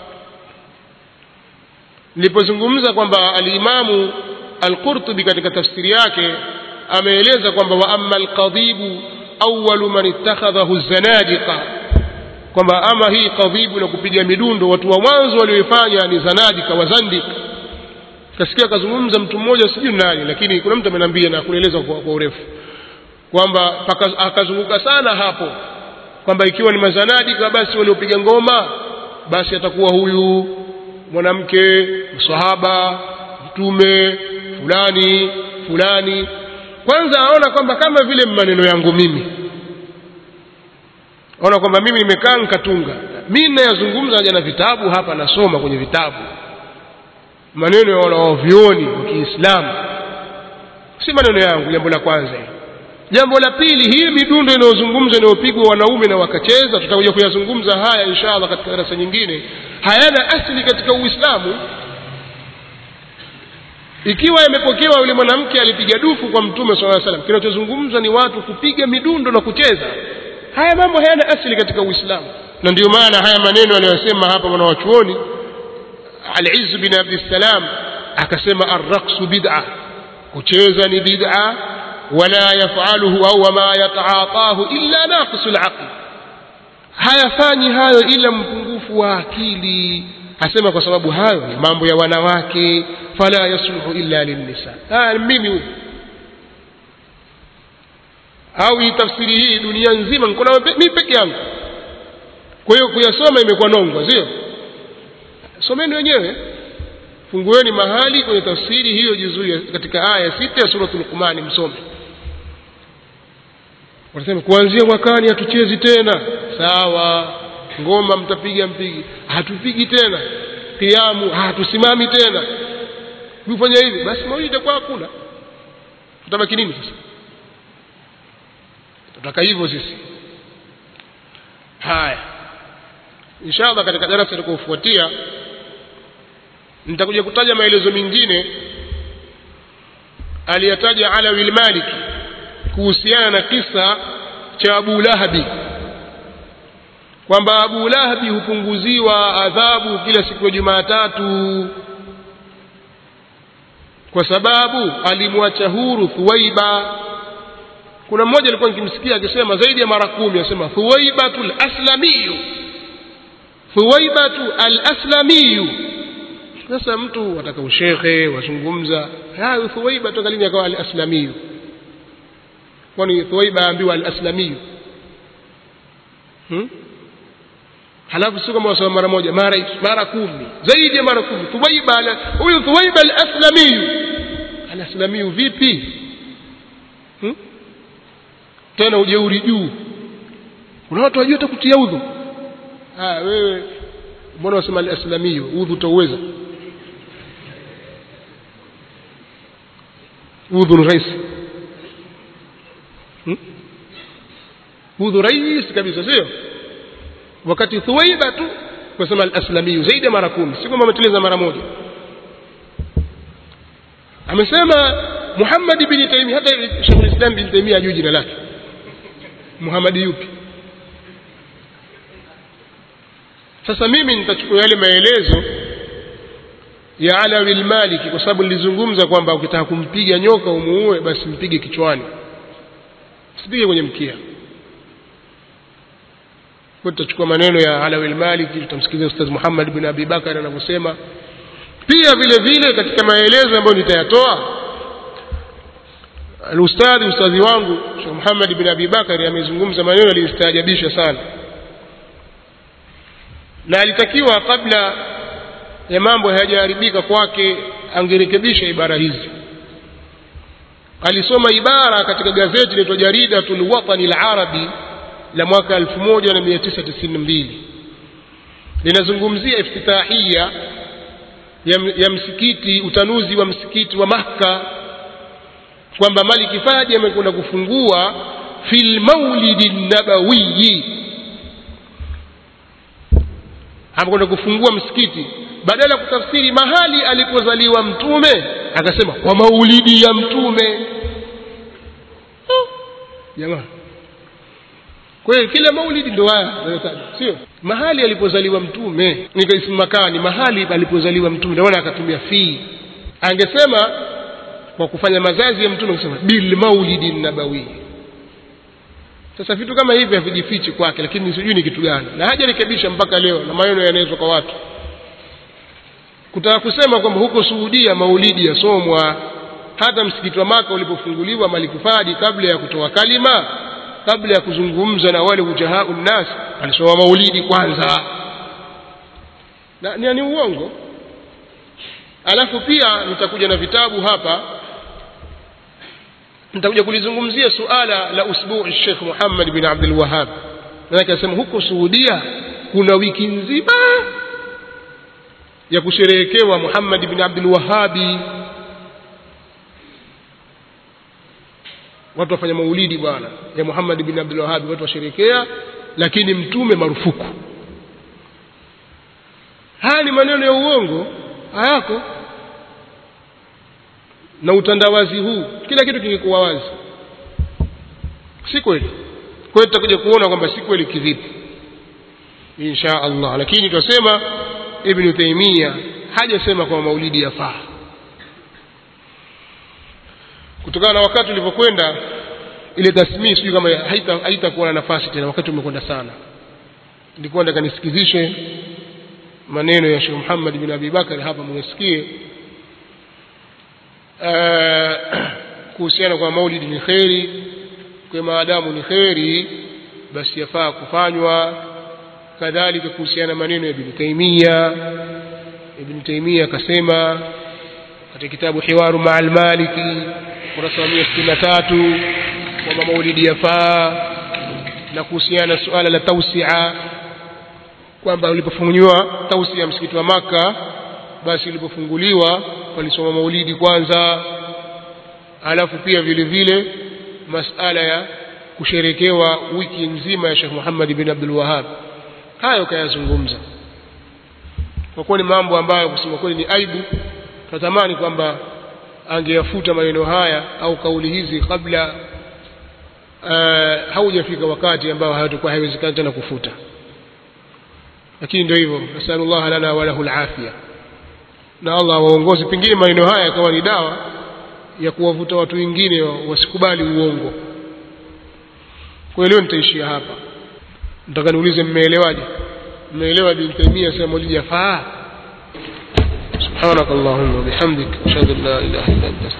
nilipozungumza kwamba alimamu al-Qurtubi katika tafsiri yake ameeleza kwamba wa amma al-qadhibu awwalu man ittakhadhahu zanadiqa kwamba ama hii kadhibu na kupiga midundo watu wa mwanzo walioifanya ni zanadika wazandik kasikia akazungumza mtu mmoja sijui nani lakini kuna mtu ameniambia na kueleza kwa, kwa urefu kwamba akazunguka sana hapo kwamba ikiwa ni mazanadika basi waliopiga ngoma basi atakuwa huyu mwanamke msahaba mtume fulani fulani kwanza aona kwamba kama vile maneno yangu mimi ona kwamba mimi nimekaa nikatunga mimi ninayazungumza naja na vitabu hapa nasoma kwenye vitabu maneno ya wanaovioni wa Kiislamu si maneno yangu jambo la kwanza jambo la pili hii midundo inayozungumzwa inayopigwa wanaume na wakacheza tutakuja kuyazungumza haya inshallah katika darasa nyingine hayana asili katika Uislamu ikiwa yamepokewa yule mwanamke alipiga dufu kwa mtume sallallahu alaihi wasallam kinachozungumzwa ni watu kupiga midundo na kucheza haya mambo hayana asili katika Uislamu na ndio maana haya maneno aliyosema hapa mwanawachuoni Al-Izz bin Abdissalam akasema ar-raqsu bid'a kucheza ni bid'a wala yafaluhu au wama yataatahu illa naqisu al-aql hayafanyi hayo ila mpungufu wa akili asema kwa sababu hayo ni mambo ya wanawake fala yasluhu illa linnisa ah mimi huyu au hii tafsiri hii dunia nzima niko na mimi peke yangu kwa hiyo kuyasoma imekuwa nongwa sio someni wenyewe fungueni mahali kwenye tafsiri hiyo juzuu katika aya sita ya suratul Luqman msome wanasema kuanzia mwakani hatuchezi tena sawa ngoma mtapiga mpigi hatupigi tena kiamu hatusimami tena kufanya hivi basi maulidi itakuwa hakuna tutabaki nini sasa tutaka hivyo sisi haya inshallah katika darasa litakayofuatia nitakuja kutaja maelezo mengine aliyataja Alawi al-Maliki kuhusiana na kisa cha Abu Lahabi kwamba Abu Lahabi hupunguziwa adhabu kila siku ya Jumatatu kwa sababu alimwacha huru Thuwaiba kuna mmoja alikuwa nikimsikia akisema zaidi ya mara kumi asema Thuwaibatul aslamiyu thuwaibatu al-aslamiyu sasa mtu wataka ushekhe wazungumza hayo thuwaiba toka lini akawa al-aslamiyu kwani thuwaiba ambiwa al-aslamiyu hmm? halafu sio kama wasoma mara moja mara mara kumi zaidi ya mara kumi thuwaiba huyu thuwaiba al-aslamiyu al-aslamiyu vipi hmm? tena ujeuri juu kuna watu wajua hata kutia udhu ah wewe mbona wasema al-aslamiyu udhu utauweza udhu ni rahisi hmm? udhu rahisi kabisa sio wakati thuwaiba tu wasema al-aslamiyu zaidi ya mara kumi si kwamba ameteleza mara moja amesema Muhammad ibn Taymiyyah hata Sheikh Islam bin Taymiyyah ajui jina lake Muhammad yupi sasa mimi nitachukua yale maelezo ya Alawi al-Maliki kwa sababu nilizungumza kwamba ukitaka kumpiga nyoka umuue basi mpige kichwani usipige kwenye mkia kwa tutachukua maneno ya Alawi al-Maliki tutamsikiliza Ustaz Muhammad bin Abi Bakar anavyosema pia vile vile katika maelezo ambayo nitayatoa al-ustadhi ustadhi wangu Sheikh Muhammad bin Abi Bakar amezungumza maneno yaliyostaajabisha sana na alitakiwa kabla ya mambo hayajaharibika kwake angerekebisha ibara hizi alisoma ibara katika gazeti linaloitwa Jaridatul Watani al-Arabi la mwaka 1992 linazungumzia iftitahia ya, ya msikiti utanuzi wa msikiti wa Makka kwamba Maliki Fadi amekwenda kufungua fil maulidi nabawiyi amekwenda kufungua msikiti badala ya kutafsiri mahali alipozaliwa mtume akasema kwa maulidi ya mtume jamaa kwa hiyo kila maulidi ndo haya sio mahali alipozaliwa mtume nikaisema makani mahali alipozaliwa mtume ndio akatumia fi angesema kwa kufanya mazazi ya mtume kusema bil maulidi nabawi sasa vitu kama hivi havijifichi kwake lakini sijui ni kitu gani na hajarekebisha mpaka leo na maneno yanaelezwa kwa watu kutaka kusema kwamba huko Suudia maulidi yasomwa hata msikiti wa Maka ulipofunguliwa Malikufadi kabla ya kutoa kalima kabla ya kuzungumza na wale ujahau nnas alisoma maulidi kwanza na ni, ni uongo alafu pia nitakuja na vitabu hapa nitakuja kulizungumzia suala la usbuu Sheikh Muhammad bin Abdul Wahhab maana akasema huko Saudia kuna wiki nzima ya kusherehekewa Muhammad bin Abdul Wahhabi watu wafanya maulidi bwana ya Muhammad bin Abdul Wahhab watu washerekea lakini mtume marufuku haya ni maneno ya uongo hayako na utandawazi huu kila kitu kingekuwa wazi si kweli kwa hiyo tutakuja kuona kwamba si kweli kivipi insha Allah lakini tunasema Ibn Taymiyyah hajasema kwamba maulidi yafaa kutokana na wakati ulivyokwenda ile tasmii sijui kama haitakuwa haita na nafasi tena wakati umekwenda sana nilikuwa nataka nisikizishe maneno ya Sheikh Muhammad bin Abi Bakar hapa mwesikie kuhusiana kwa maulidi ni kheri kwa maadamu ni kheri basi yafaa kufanywa kadhalika kuhusiana maneno ya Ibn Taymiyyah Ibn Taymiyyah akasema katika kitabu Hiwaru Ma'al Maliki kurasa wa 163 kwamba maulidi yafaa na kuhusiana na suala la tausia kwamba ulipofunguliwa tausia msikiti wa maka basi ulipofunguliwa walisoma maulidi kwanza alafu pia vile vile masala ya kusherekewa wiki nzima ya Sheikh Muhammad bin Abdul Wahhab hayo kayazungumza kwa kuwa ni mambo ambayo kusema kweli ni aibu tunatamani kwamba angeyafuta maneno haya au kauli hizi kabla uh, haujafika wakati ambao hayatakuwa haiwezekani tena kufuta lakini ndio hivyo nasallallahu lana wa lahu alafia na Allah waongoze pengine maneno haya yakawa ni dawa ya kuwavuta watu wengine wasikubali uongo kwa leo nitaishia hapa nataka niulize mmeelewaje mmeelewa Ibn Taymiyyah sema maulidi yafaa سبحانك اللهم وبحمدك أشهد أن لا إله إلا أنت